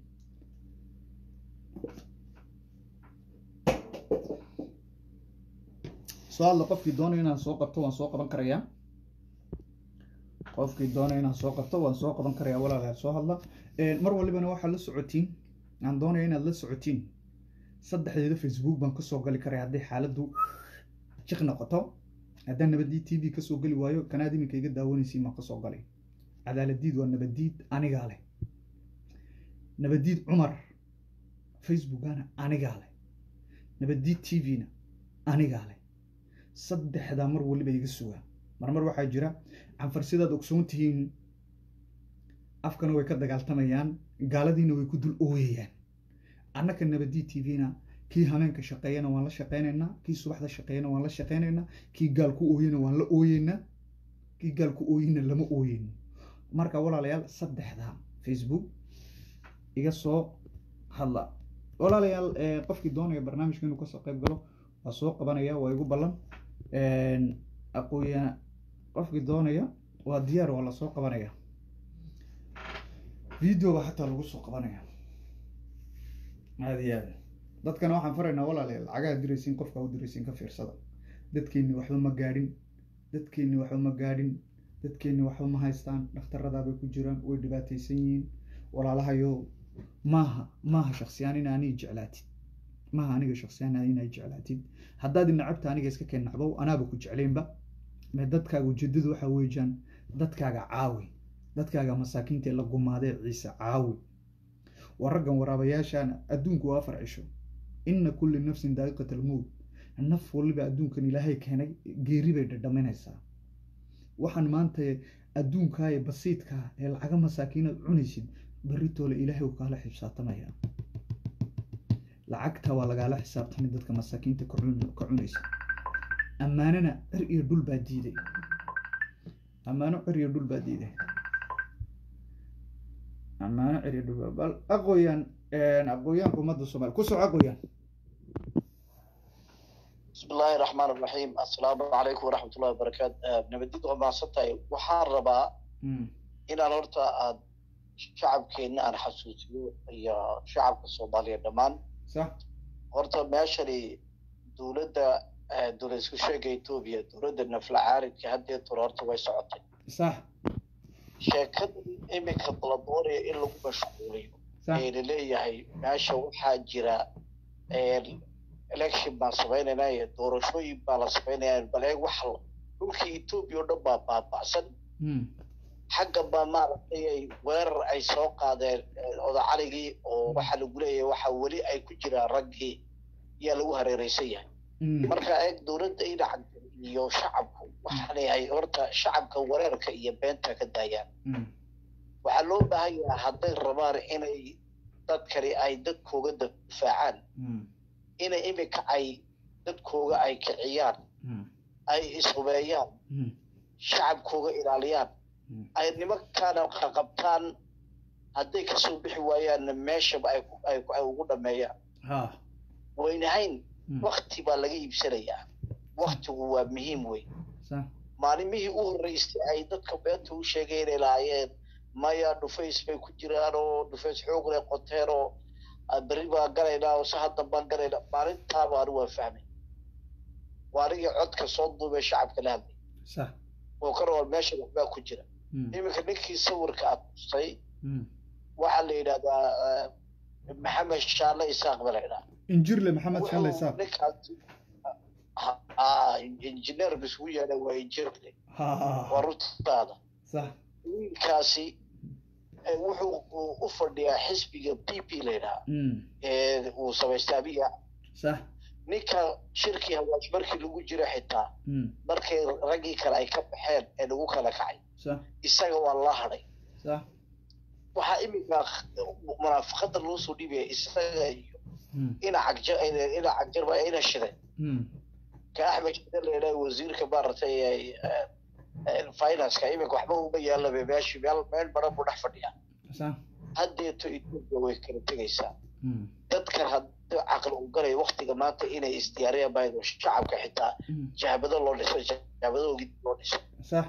soo hadla qofkii doonaya inaan soo qabto waan soo qaban karayaa qofkii doonaya inaan soo qabto waan soo qaban karayaa walaalayaal soo hadla mar walibana waxaad la socotiin aan doonaya inaad la socotiin saddexdeeda facebook baan kasoo gali karaya hadday xaaladdu jiq noqoto haddaan nabadiid t v kasoo geli waayo kanaad iminka iga daawanaysiin baan kasoo galay cadaaladiid waa nabadiid anigaa leh nabadiid cumar facebookana anigaa leh nabadiid t v-na anigaa leh saddexdaa mar waliba iga sugaa marmar waxaa jira canfar sidaad ogsoon tihiin afkana way ka dagaaltamayaan gaaladiina way ku dul ooyayaan annaka nabadi t v-na kii hameenka shaqeeyana waan la shaqeynaynaa kii subaxda shaqeeyana waan la shaqeynaynaa kii gaal ku ooyana waan la ooyeynaa kii gaal ku ooyina lama ooyeyno marka walaalayaal saddexda facebook iga soo hadla walaalayaal qofkii doonaya barnaamijka inuu kasoo qayb galo waa soo qabanaya waa igu ballan aqooya qofkii doonaya waa diyaar waa lasoo qabanaya videoba xataa lagu soo qabanaya aada iyo aada dadkana waxaan faraynaa walaalayaal lacagaha diraysiin qofka u diraysiin ka fiirsada dadkeenni waxba ma gaadhin dadkeenni waxba ma gaadhin dadkeenni waxba ma haystaan dhakhtaradaabay ku jiraan way dhibaataysan yihiin walaalahayo maaha maaha shaksiyaan in anii jeclaatid maaha aniga shaksiyaan inay jeclaatid haddaad nacabta aniga iska keen nacbow anaaba ku jeclaynba mee dadkaaga ujeedadu waxaa weejaan dadkaaga caawi dadkaaga masaakiinta ee la gumaadee ciise caawi waa raggan waraabayaashaana adduunku waa afar cisho inna kulli nafsin daa'iqat almowt naf waliba adduunkan ilaahay keenay geeri bay dhadhaminaysaa waxaan maanta adduunkaa ee basiidkaa ee lacaga masaakiinaad cunaysid beritoole ilaahay uu kaala xisaabtamaya lacagta waa lagaala xisaabtamay dadka masaakiinta ka cunaysa ammaanana cir iyo dhul baa diiday ammaano cir iyo dhul baa diiday ammaano cir iyo dhul baa bal aqooyaan aqooyaanka ummadda soomaaliya ku soco aqooyaan بسم الله الرحمن الرحيم السلام عليكم ورحمة الله وبركاته نبديد وما ستاي وحار ربا إن الورطة شعب كينا أنا حسوسيو هي شعب الصومالية دمان صح horta meeshani dowladda dowlad isku sheega etoobiya dowladda nafla caaridka haddee tur horta way socotay sax sheekada iminka la doonaya in lagu mashquuliyo sax ee laleeyahay meesha waxaa jira election baan samaynaynaa iyo doorashooyin baa la samaynayaa bal eeg waxa dhulkii etoobiya oo dhan baa baaba'san Mm. xagga baa maaragtay ay weerar ay soo qaadeen eh, odacaligii oo waxaa lagu leeyahay waxa weli ay ku jiraan raggii yaa lagu hareereysan yahay Mm. marka eeg dowladda dhinaca iyo shacabku waxaa leeyahay horta shacabka wareerka iyo beenta ka daayaan Mm. waxaa loo baahan yahay hadday rabaan inay dadkani ay dadkooga difaacaan Mm. inay iminka ay dadkooga ay kiciyaan Mm. ay ishubeeyaan Mm. shacabkooga ilaaliyaan Mm. ay nimankaana qaqabtaan hadday kasoo bixi waayaanna meeshaba ay ku- ay ku- ay ugu dhameeyaan ha waynahayn Mm. wakti baa laga iibsanayaa waktigu waa muhiim wey sax maalimihii u horreysay ay dadka beenta u sheegay inay lahaayeen maya dhufays bay ku jiraan oo dhufays xoog leh qoteen oo ah, berri baan galaynaa oo si hadda baan galaynaa maalintaaba anigu waan fahmay waa anigii codka soo duubay shacabka la hadlay sax oo ka rawal meesha waxbaa ku jira Mm. iminka ninkii sawirka aad tustay Mm. waxaa la yidhahdaa ah, maxamed shaale isaaq ba la yidhaha injirle maxamed shalle Wuxuu isaaq ninkaasi ah, ah, injineerka isugu yeedha waa injirle ha waa runtaada sax wiilkaasi eh, wuxuu u- u fadhiyaa xisbiga p p la yidhaha Mm. ee uu samaystay abiga sax ninka shirkii hawaash markii lagu jira xitaa Mm. markay raggii kale ay ka baxeen ee lagu kala kacay sax isaga waa la hadhay sax waxaa iminka munaafaqada loo soo dhibaya isaga iyo Mm. ina cagja ina cagjarba ina shiday Mm. ka axmed shide la yidhaha wasiirka maaragtay ee, ee, financeka iminka waxba uma yaalabe meeshi meel meel baran buu dhex fadhiyaa sax haddeeto etoobiya way kala tegaysaa Mm. dadkan haddii caqli u galaya waktiga maanta inay isdiyaariyaan baa shacabka xitaa Mm. jahbado loo dhiso jahbadoogi dib loo dhiso sax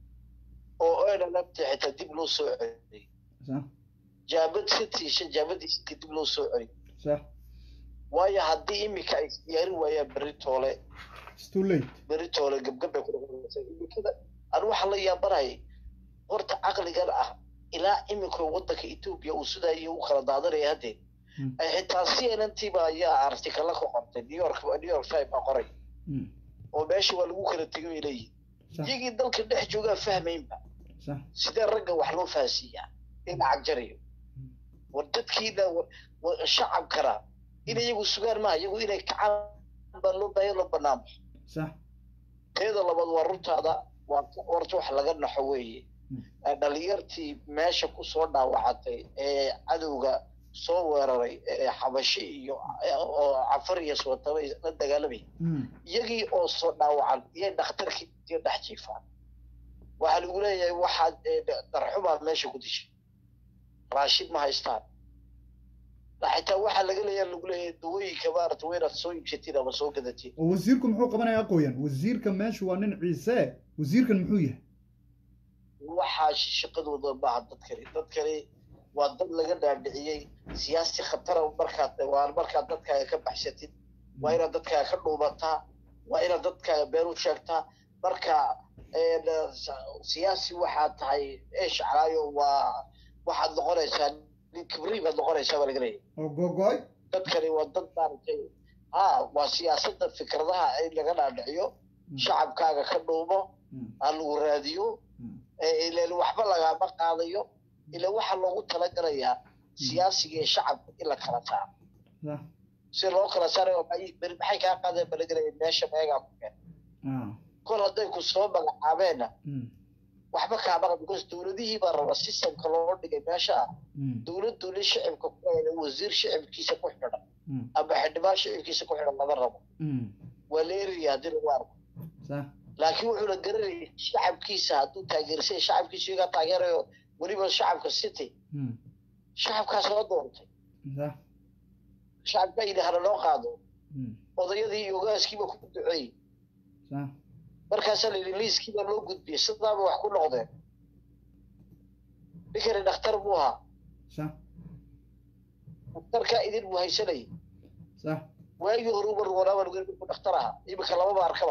oo ayna nabta xitaa dib loo soo celiyay sax jaabad sitiisha jaabadii siti dib loo soo celiyay sax waayo haddii iminka ay isdiyaarin waayaan berri toole it's too late berri toole gabgabay ku noqonaysa iminkada anu waxaa la yaabanayay horta caqligan ah ilaa iminka waddanka etoobiya uu sidaa u kala daadanaya haddee Mm. ay xitaa cnntiba ayaa artikala ka qortay new york new york time baa qoray Mm. oo meesha waa lagu kala tegay bay leeyihin sax iyagii dalka dhex joogaa fahmaynba sax sidee ragga wax loo fahansiiyaa in cagjarayo war dadkiina wa- wa- shacabkana in iyagu sugaan maaha iyagu inay kacaan baa loo baahan loo banaamo sax teeda labaad waa runtaada waa horta wax laga naxo weeye Mm. Ee, dhalinyartii meesha kusoo dhaawacatay ee cadowga soo weeraray ee xabashi iyo oo cafar iyo sootaba la dagaalamay Mm. iyagii oo soo dhaawacan iyay dhakhtarkii iyo dhex jiifaan waxaa lagu leeyahay waxaad ee, darxumaa meesha ku dishay raashid ma haystaan xitaa waxaa laga leeyahay lagu leeyahay dawooyinka maarata waa inaad soo iibsatiin ama soo gadatiin oo wasiirku muxuu qabanaya aqooyan wasiirka meeshu waa nin ciise wasiirkan muxuu yahay waxaa shaqadooda maaha dadkani dadkani waa dad laga dhaadhiciyey siyaasi khatara markaad waa markaad dadkaaga ka baxsatid waa inaad dadkaaga ka dhuubataa waa inaad dadkaaga been u sheegtaa marka een, siyaasi waxaad tahay eesh calaayo waa waxaad noqonaysaa nin kibri baad noqonaysaa baa laga leeyahay oo gogoy dadkani waa dad maaragtay ha waa siyaasadda fikradaha in laga dhaadhiciyo shacabkaaga ka dhuumo Mm. ha lagu raadiyo Mm. ee ileen waxba lagaama qaadayo ila waxaa loogu talagalayaa siyaasiga iyo shacabka in la kala saaro sax si loo kala saarayo maxay beri maxay kaa qaadeen balagelaya meesha meegaa ku keen ah kol hadday ku soo magacaabeenna Mm. waxba kaama qad because dowladihii baa raba systemka loo dhigay meesha ah Mm. dowladdu nin shicibka ku xidhan wasiir shicibkiisa ku xidhan Mm. ama xildhibaan shicibkiisa ku xidhan lama rabo Mm. waa la eraya haddii lagu arko sax laakiin wuxuu la garanayay shacabkiisa hadduu taageersay shacabkiisa iyagaa taageerayo weliba shacabka city Mm. shacabkaa soo doontay sax shacabkaa yidhi hana loo qaado Mm. odayadii iyo ogaaskiiba ku duceeyey sax markaasaa la yidhi liiskiibaa loo gudbiyey sidaaba wax ku noqdeen ninkani dhakhtar buu ahaa sax dhakhtarkaa idin buu haysanayay sax waagii hore uba roonaa baan ogeyn markuu dhakhtar ahaa iminka lamaba arkaba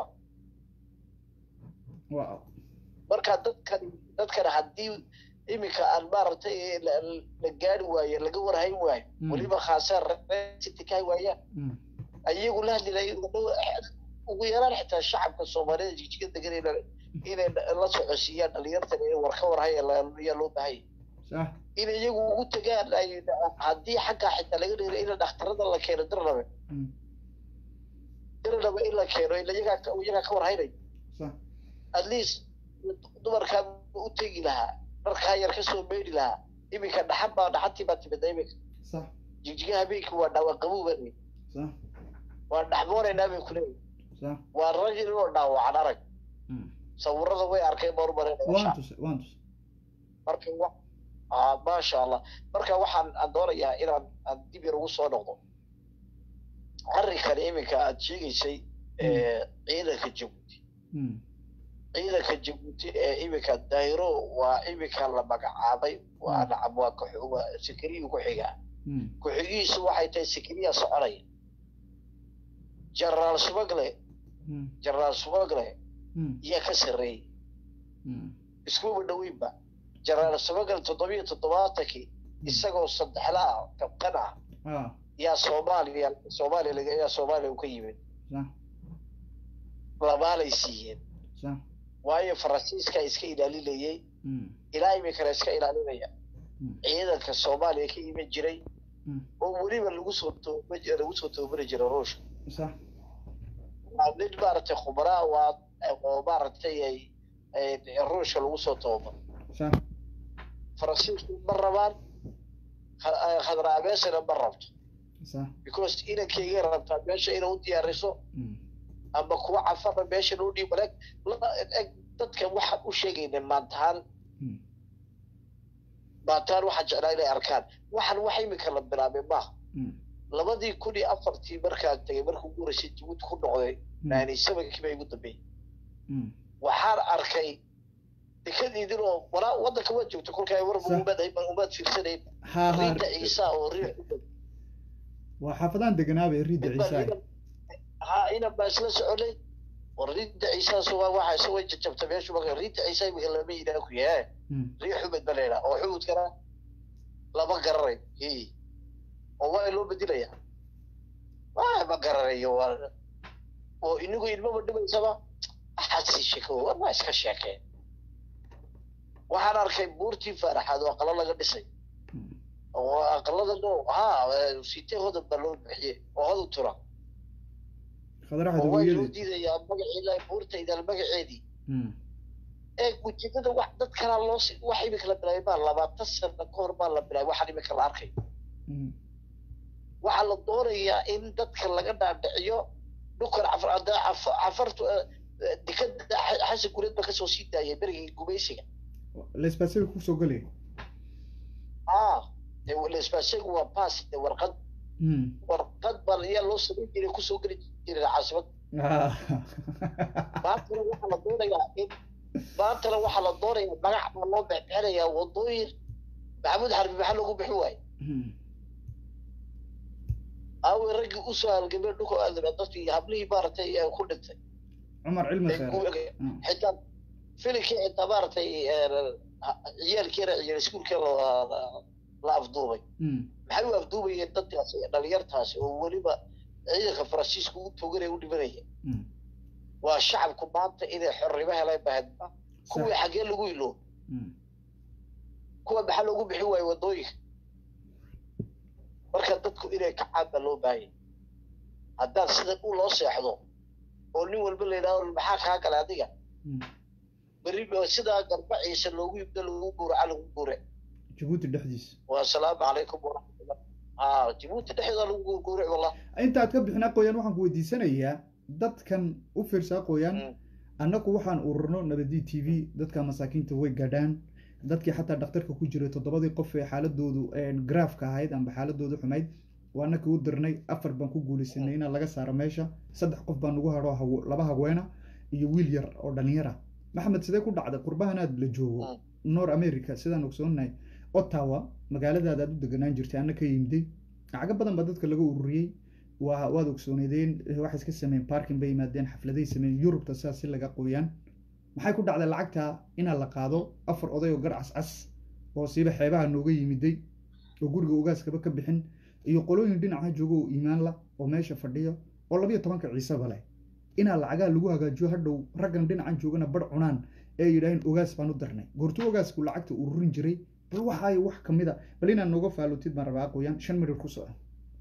waa marka dadkan dadkan haddii iminka aan maaragtay la la gaari waayo laga warhayn waayo Mm. weliba khaasaan rasitika waayaan Mm. ayagu la hadli lahayn ugu yaraan xitaa shacabka soomaalida jigjiga degan inay inay la socodsiiyaan dhalinyartan inay war ka warhaya ayaa loo baahanya sax in iyagu ugu tagaan ay haddii xaggaa xitaa laga dheeray in dhakhtarada la keeno dirnabe Mm. dirnabe in la keeno ila iyagaa ka- iyagaa ka warhaynay sax at least dumarkaa u tegi lahaa dharkaa yar kasoo meydhi lahaa iminka dhaxan baa dhaxantii baa timida iminka sax jigjiga habeenkii waa dhaawac qabuuba sax waa dhaxmoonaynaa bay kuleeyahay sax waa rag inoo dhaawacan arag Mm. sawirada way arkeen baan u waan malaynayaa tusay waan tusay marka wa ah maasha allah marka waxaan aan doonayaa inaan aan dib yar ugu soo noqdo arrinkan iminka aad sheegaysay ee, ciidanka jabuuti Mm. ciidanka jabuuti ee iminka dayro waa iminka la magacaabay waa Mm. nacam waa ku- waa sikiriyuu ku xigaa Mm. ku-xigiisu waxay tahay sikiriya soconaya generaal sumagle Mm. generaal sumagle Mm. iyaa ka sarreeyey Mm. iskuba dhoweynba generaal sumagle toddobiyo toddobaatankii isagoo saddexla ah kabqan ah ah yaa soomaaliya soomaaliya laga yaa soomaaliya uu ka yimid sax labaalay siiyeen sax waayo faransiiska iska ilaalinayay Mm. ilaa iminkana iska ilaalinaya Mm. ciidanka soomaaliya ka iman jiray Mm. oo weliba lagu soo tooba lagu soo toobari jiray ruushka sax waa nin maaragtay khubraa waa oo maaragtay ay ay ruushka lagu soo toobaro sax faransiisku ma rabaan kha- khadraa meeshana ma rabto sax because inankeyga rabtaa meesha inay u diyaariso Mm. ama kuwa cafana meeshan u dhiib eg eg dadka waxaan u sheegayna maantahaan Mm. maantahaan waxaan jeclaa inay arkaan waxaan wax imika la bilaabay maaha Mm. labadii kun iyo afartii markaan tegay markuu guuraysay jabuuti ku noqday Mm. ninety sevenkii baa igu dambeeyey Mm. waxaan arkay dekadiidin oo walaa waddanka waad joogta kolkaa war Sax. umaad umaad fiirsanayn ha ha riida ciisa oo riix waa xaafadaan deganaaba riida ciisaay ha inan baa isla soconay war riida ciisaas waa waxa isa way jajabta meeshu marka riida ciisa imika lama yidhaa ku yahay Mm. riix xumad ba leedaa oo xumudkana lama garanay hi oo waa loo bedelayaa waa ma garanayo waa oo inigu ilmaba dhimaysaba axadsii sheeko war waa iska sheekeen waxaan arkay buurtii faaraxaad oo aqalo laga dhisay Mm. oo aqalada dhow ha sitee hodan baa loo bixiyey oo hodu tura khadraxa oo waa loo dawayadeed diidayaa magaceeda buurtaydan magaceedii Mm. ee ujeedada wax dad kalaa loo si wax imika la bilaabay baa labaatan sano ka hor baa la bilaabay waxaan imika la arkay Mm. waxaa la doonayaa in dadka laga dhaadhiciyo dhulkan cafar hadda caf- cafartu eh, eh, dekada Xa- xasan gureed ba kasoo sii daayay berigii gumaysiga lesbasiga kusoo gelaya ah dee lesbasegu waa pass dee warqad Mm. warqad baa ayaa loo samayn jiray kusoo geli jiray caasimad Ah. maantana waxaa la doonayaa in maantana waxaa la doonayaa magac baa loo bexbexinayaa wadooyin maxamuud xarbi maxaa loogu bixin waaye Mm. aawey raggii usoo halgamay dhulka aadama dadkii hablihii maaragtay ee ku dhintay cumar cilmi ee kheer ku- Mm. xitaa filimkii xitaa maaragtay ee, ciyaalkeena ciyaal iskuulkee la- la- la afduubay Mm. maxay u afduubayeen dadkaasi dhalinyartaasi oo weliba ciidanka faransiiska u toganaya u dhimanaya Mm. waa shacabku maanta inay xornimo heleen bahad sax kuwii xaggee lagu ilo Mm. kuwa maxaa loogu bixin waaye wadooyinka marka dadku inay kacaan baa loo baahanya haddaan sida u loo seexdo oo nin walba la yidhahdo maxaa kaa gala adiga Mm. berri ba sidaa garbaciisa loogu yibdo lagu guuraca lagu guure jabuuti dhexdiisa wasalaamu calaykum waraxmatullah haa jabuuti dhexdeeda lagu guurguuray wallah inta aad ka bixin aqooyaan waxaan ku weydiisanayaa dadkan u fiirsa aqooyaan Mm. annagu waxaan ururno nabadi t v dadka masaakiinta way gadhaan dadkii xataa dhakhtarka ku jiray toddobadii qof ee xaaladoodu garaafka ahayd amba xaaladoodu xumayd waana kii u dirnay afar baan ku guulaysanay inaa laga saaro meesha saddex qof baan ugu hadho haw- laba haweena iyo wiil yar oo dhalinyar ah maxamed sidee ku dhacday qurbahanaad la joogo Mm. nor america sidaan ogsoonahay ottawa magaaladaada aad u deganaan jirtay anna ka yimday lacago badan baa dadka laga ururiyey waa waad ogsooneedeen waxay iska sameeyeen parking bay yimaadeen xafladay sameeyeen yurubta sidaas si laga qoyaan maxay ku dhacday lacagta inaa la qaado afar oday oo gar cascas oo siiba xeebaha nooga yimiday oo guriga ogaaskaba ka bixin iyo qolooyin dhinaca jooga oo iimaan la oo meesha fadhiya oo labiyo tobanka ciiseba leh inaa lacagaa lagu hagaajiyo hadhow raggan dhinacan joogana bar cunaan ee yidhaaheen ogaas baan u darnay goortuu ogaasku lacagta ururin jiray bal waxaayo wax ka mid a bal inaad nooga faalotid baan rabaa qoyaan shan mirir ku soco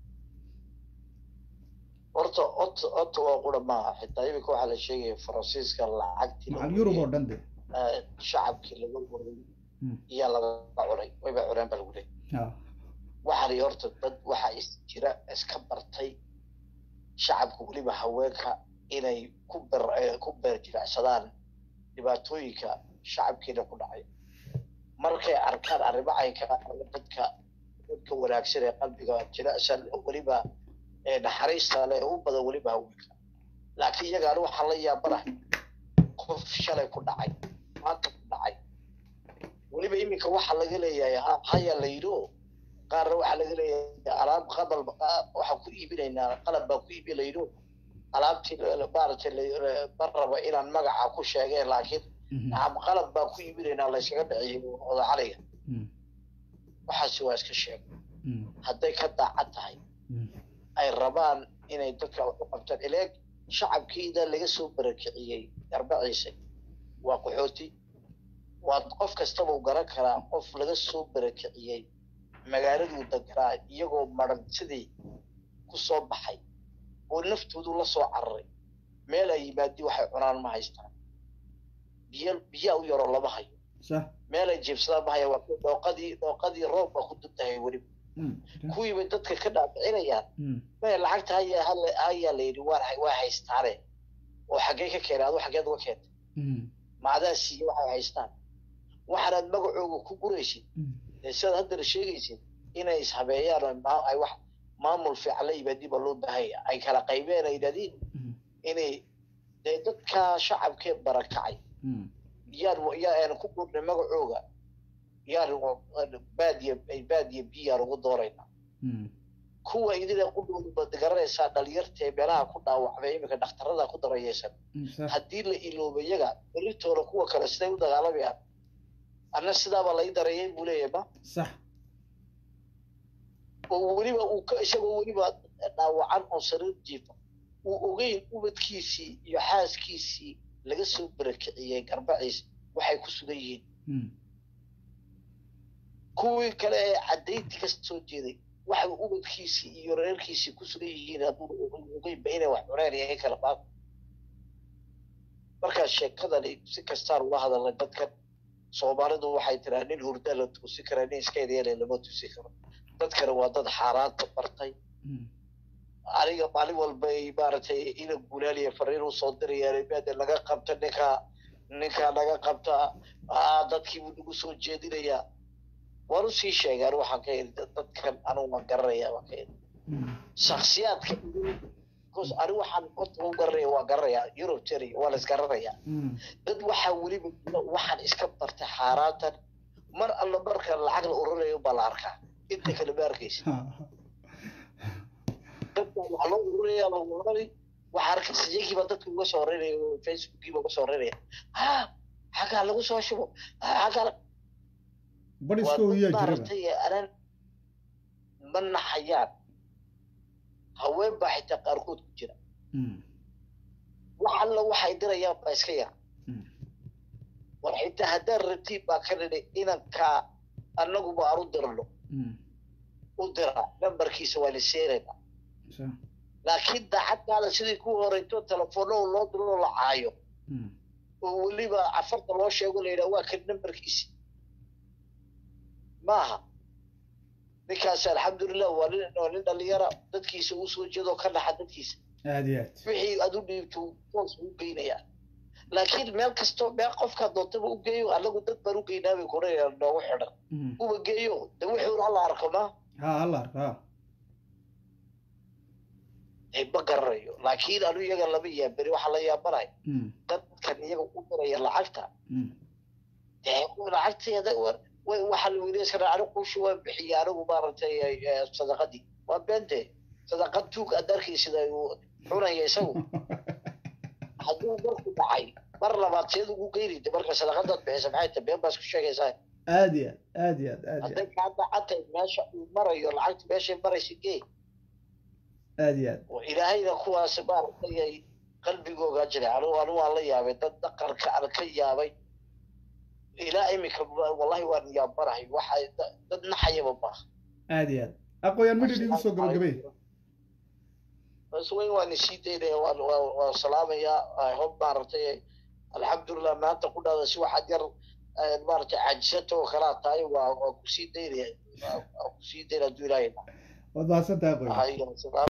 horta ot ota waa qura maaha xitaa iminka waxaa la sheegaya faransiiska lacagtii macal yurub oo dhan de eh, shacabkii laga waray Mm. iyaa laga cunay wayba cuneen ba lagu leeyay ha waxaani horta dad waxaa is jira iska bartay shacabka weliba haweenka inay ku ber eh, ku beer jiracsadaan dhibaatooyinka shacabkeena ku dhacay markay arkaan arrimo caynka ah, dadka dadka wanaagsan ee qalbiga jilicsan oo weliba ee naxariista leh ee u badan weliba haweenka laakiin iyagaan waxaa la yaabanahay qof shalay ku dhacay maanta ku dhacay weliba iminka waxaa laga leeyahay ha- hayaa la yidhi oo qaarna waxaa laga leeyahay alaab qadal waxaan ku iibinaynaa qalab baan ku iibi la yidhi oo alaabtii la- la- maaragtay la- la- ma rabo inaan magaca ku sheegeen laakiin Mhm. nacam qalab baan ku iibinaynaa laysaga dhiciyo odacaliga Mm. waxaasi waa iska sheeg Mm. hadday ka daacad tahay Mm. ay rabaan inay dadka wax u qabtaan ileeg shacabkiida laga soo barakiciyey garbaciisa waa qaxooti waa qof kastaba u garan karaa qof laga soo barakiciyey magaaladuu deganaa iyagoo maran sidii ku soo baxay oo naftoodu la soo cararay meel ay yimaadi waxay cunaan ma haystaan biyo biyaa u yaroo lama hayo sax meel ay jiibsadaan ma haya waa kuwa dhooqadii dhooqadii roob baa ku duntahay weliba Mm. kuwiibay dadka ka dhaabicinayaan Mm. maya lacagta haya hal- hayaa la yidhi waa waa haystaane oo xaggee ka keenay adu xaggeed uga keentay Mm. macdaa siiye waxay haystaan waxaanaad magacooga ku guraysid Mm. ee sidaad haddana sheegaysid inay ishabeeyaan oo ma- ay wax maamul fiican la yimaadin baa loo baahanya ay kala qaybeen ay yidhahdiin Mm. inay dee dadka shacabkee barakacay Mm. yaan yaa aan ku gurnay magacooga yaan baadiya baadiya biyaan ugu dooraynaa Mm. kuwa idina qudhooduba garanaysaa dhalinyartee meelaha ku dhaawacmay iminka dhakhtarada ku darayeysan Mm. sax haddii la iloobo iyaga beritoona kuwa kale siday u dagaalamayaan anna sidaabaa lai darayay buu leeyahay ma sax oo weliba uu ka isagoo weliba dhaawacan oo sariir jiifa uu ogeyn ubadkiisii iyo xaaskiisii laga soo barakiciyey garbaciis waxay ku sugan yihiin Mm. kuwii kale ee cadaynti ka soo jeeday waxay ubadkiisii iyo reerkiisii ku sugan yihiin hadduu ogeynba inay wax cuneen iyo in kala baab markaa sheekadani si kastaan ula hadalnay dadkan soomaalidu waxay tiraa nin hurda la tuusi karaa nin iska edeele lama tuusi karo dadkani waa dad xaaraanta bartay Mm. aniga maalin walba ay maaragtay ina gulaaliya fariin usoo dirayaan maade laga qabta ninka ninka laga qabta aa dadkiibuu nagu soo jeedinayaa waan usii sheegaan waxaan ka heli dadkan anugu waan garanaya waan ka heli Mm. shaksiyaadka bcause ani waxaan horta u garanaya waa garanaya yurub jeri waa la isgaranayaa Mm. dad waxaa weliba jira waxaan iska bartay xaaraantan mar alla marka lacag la ururayo baa la arkaa inta kale ma arkaysa Ha. dadka waxaa loo ururaya la ururani waxaa arkaysa iyagiiba dadka uga soo horeynaya oo facebookiiba uga soo horeynaya ha xaggaa lagu soo shubo ha xaggaa la- bar waa iskoo dad yaa jiraba maaragtay anaan ma naxayaan haween baa xitaa qaarkood ku jira Mm. wax alla waxay dirayaan baa iska yar Mm. war xitaa haddaan rabtiin baa ka dhidhi inankaa annaguba aan u dirno Mm. u dira nambarkiisa waa la seerayna sax laakiin daacadkaada sidii ku horeyto telefoonno loo diro oo la caayo Mm. oo weliba cafarta loo sheego la yidhaha waa kan nambarkiisi maaha ninkaasi alxamdulilah waa nin waa nin dhalinyara dadkiisa uu soo jeedo ka dhaxa dadkiisa aad iyo aad wixii aad u dhiibto toos u geynayaa laakiin meel kasto meel qofkaa doontaba u geeyo anagu dad baan u geynaa bay koraya noogu xidhan Mm. uba geeyo de wixii hala arko ma ha alla arka ha dee ma garanayo laakiin anu iyaga lama yaaberi waxaa la yaabanaya Mm. dadkan iyaga u diraya lacagta Mm. dee lacagteeda wa- wa- waxaa la weydiisan karaa anigu qushi waan bixiya anigu maaragtay eh, sadaqadii waa beente sadaqad tuug aad arkaysid uu cunaya isagu hadduu marku dhacay mar labaad seed ugu geynayda marka sadaqadaad bixisa maxay tahay been baa isku sheegaysaa aad iyo aad aad iyo aad aad iyo hadday kaa dacatay meesha uu marayo lacagta meeshay maraysa gee aad iyo aad oo ilaahayna kuwaas maaragtay ay qalbigooga jiray anigu anigu waan la yaabay dad dhaqanka aan ka yaabay ilaa imika wallahi waan yaabanahay waxa dad naxayaba maaha aad iyo aad aqooyaan midhid igu soo gabagabay bas weyn waan isii daynaya waan waan waan salaamayaa hob maaragtay alxamdulilah maanta ku dhahda si waxaad yar maaragtay cajisato oo kalaa tahay waa waa kusii daynaya waa kusii daynaya hadduu ilaahay waad mahadsantahay aqooyan dhahay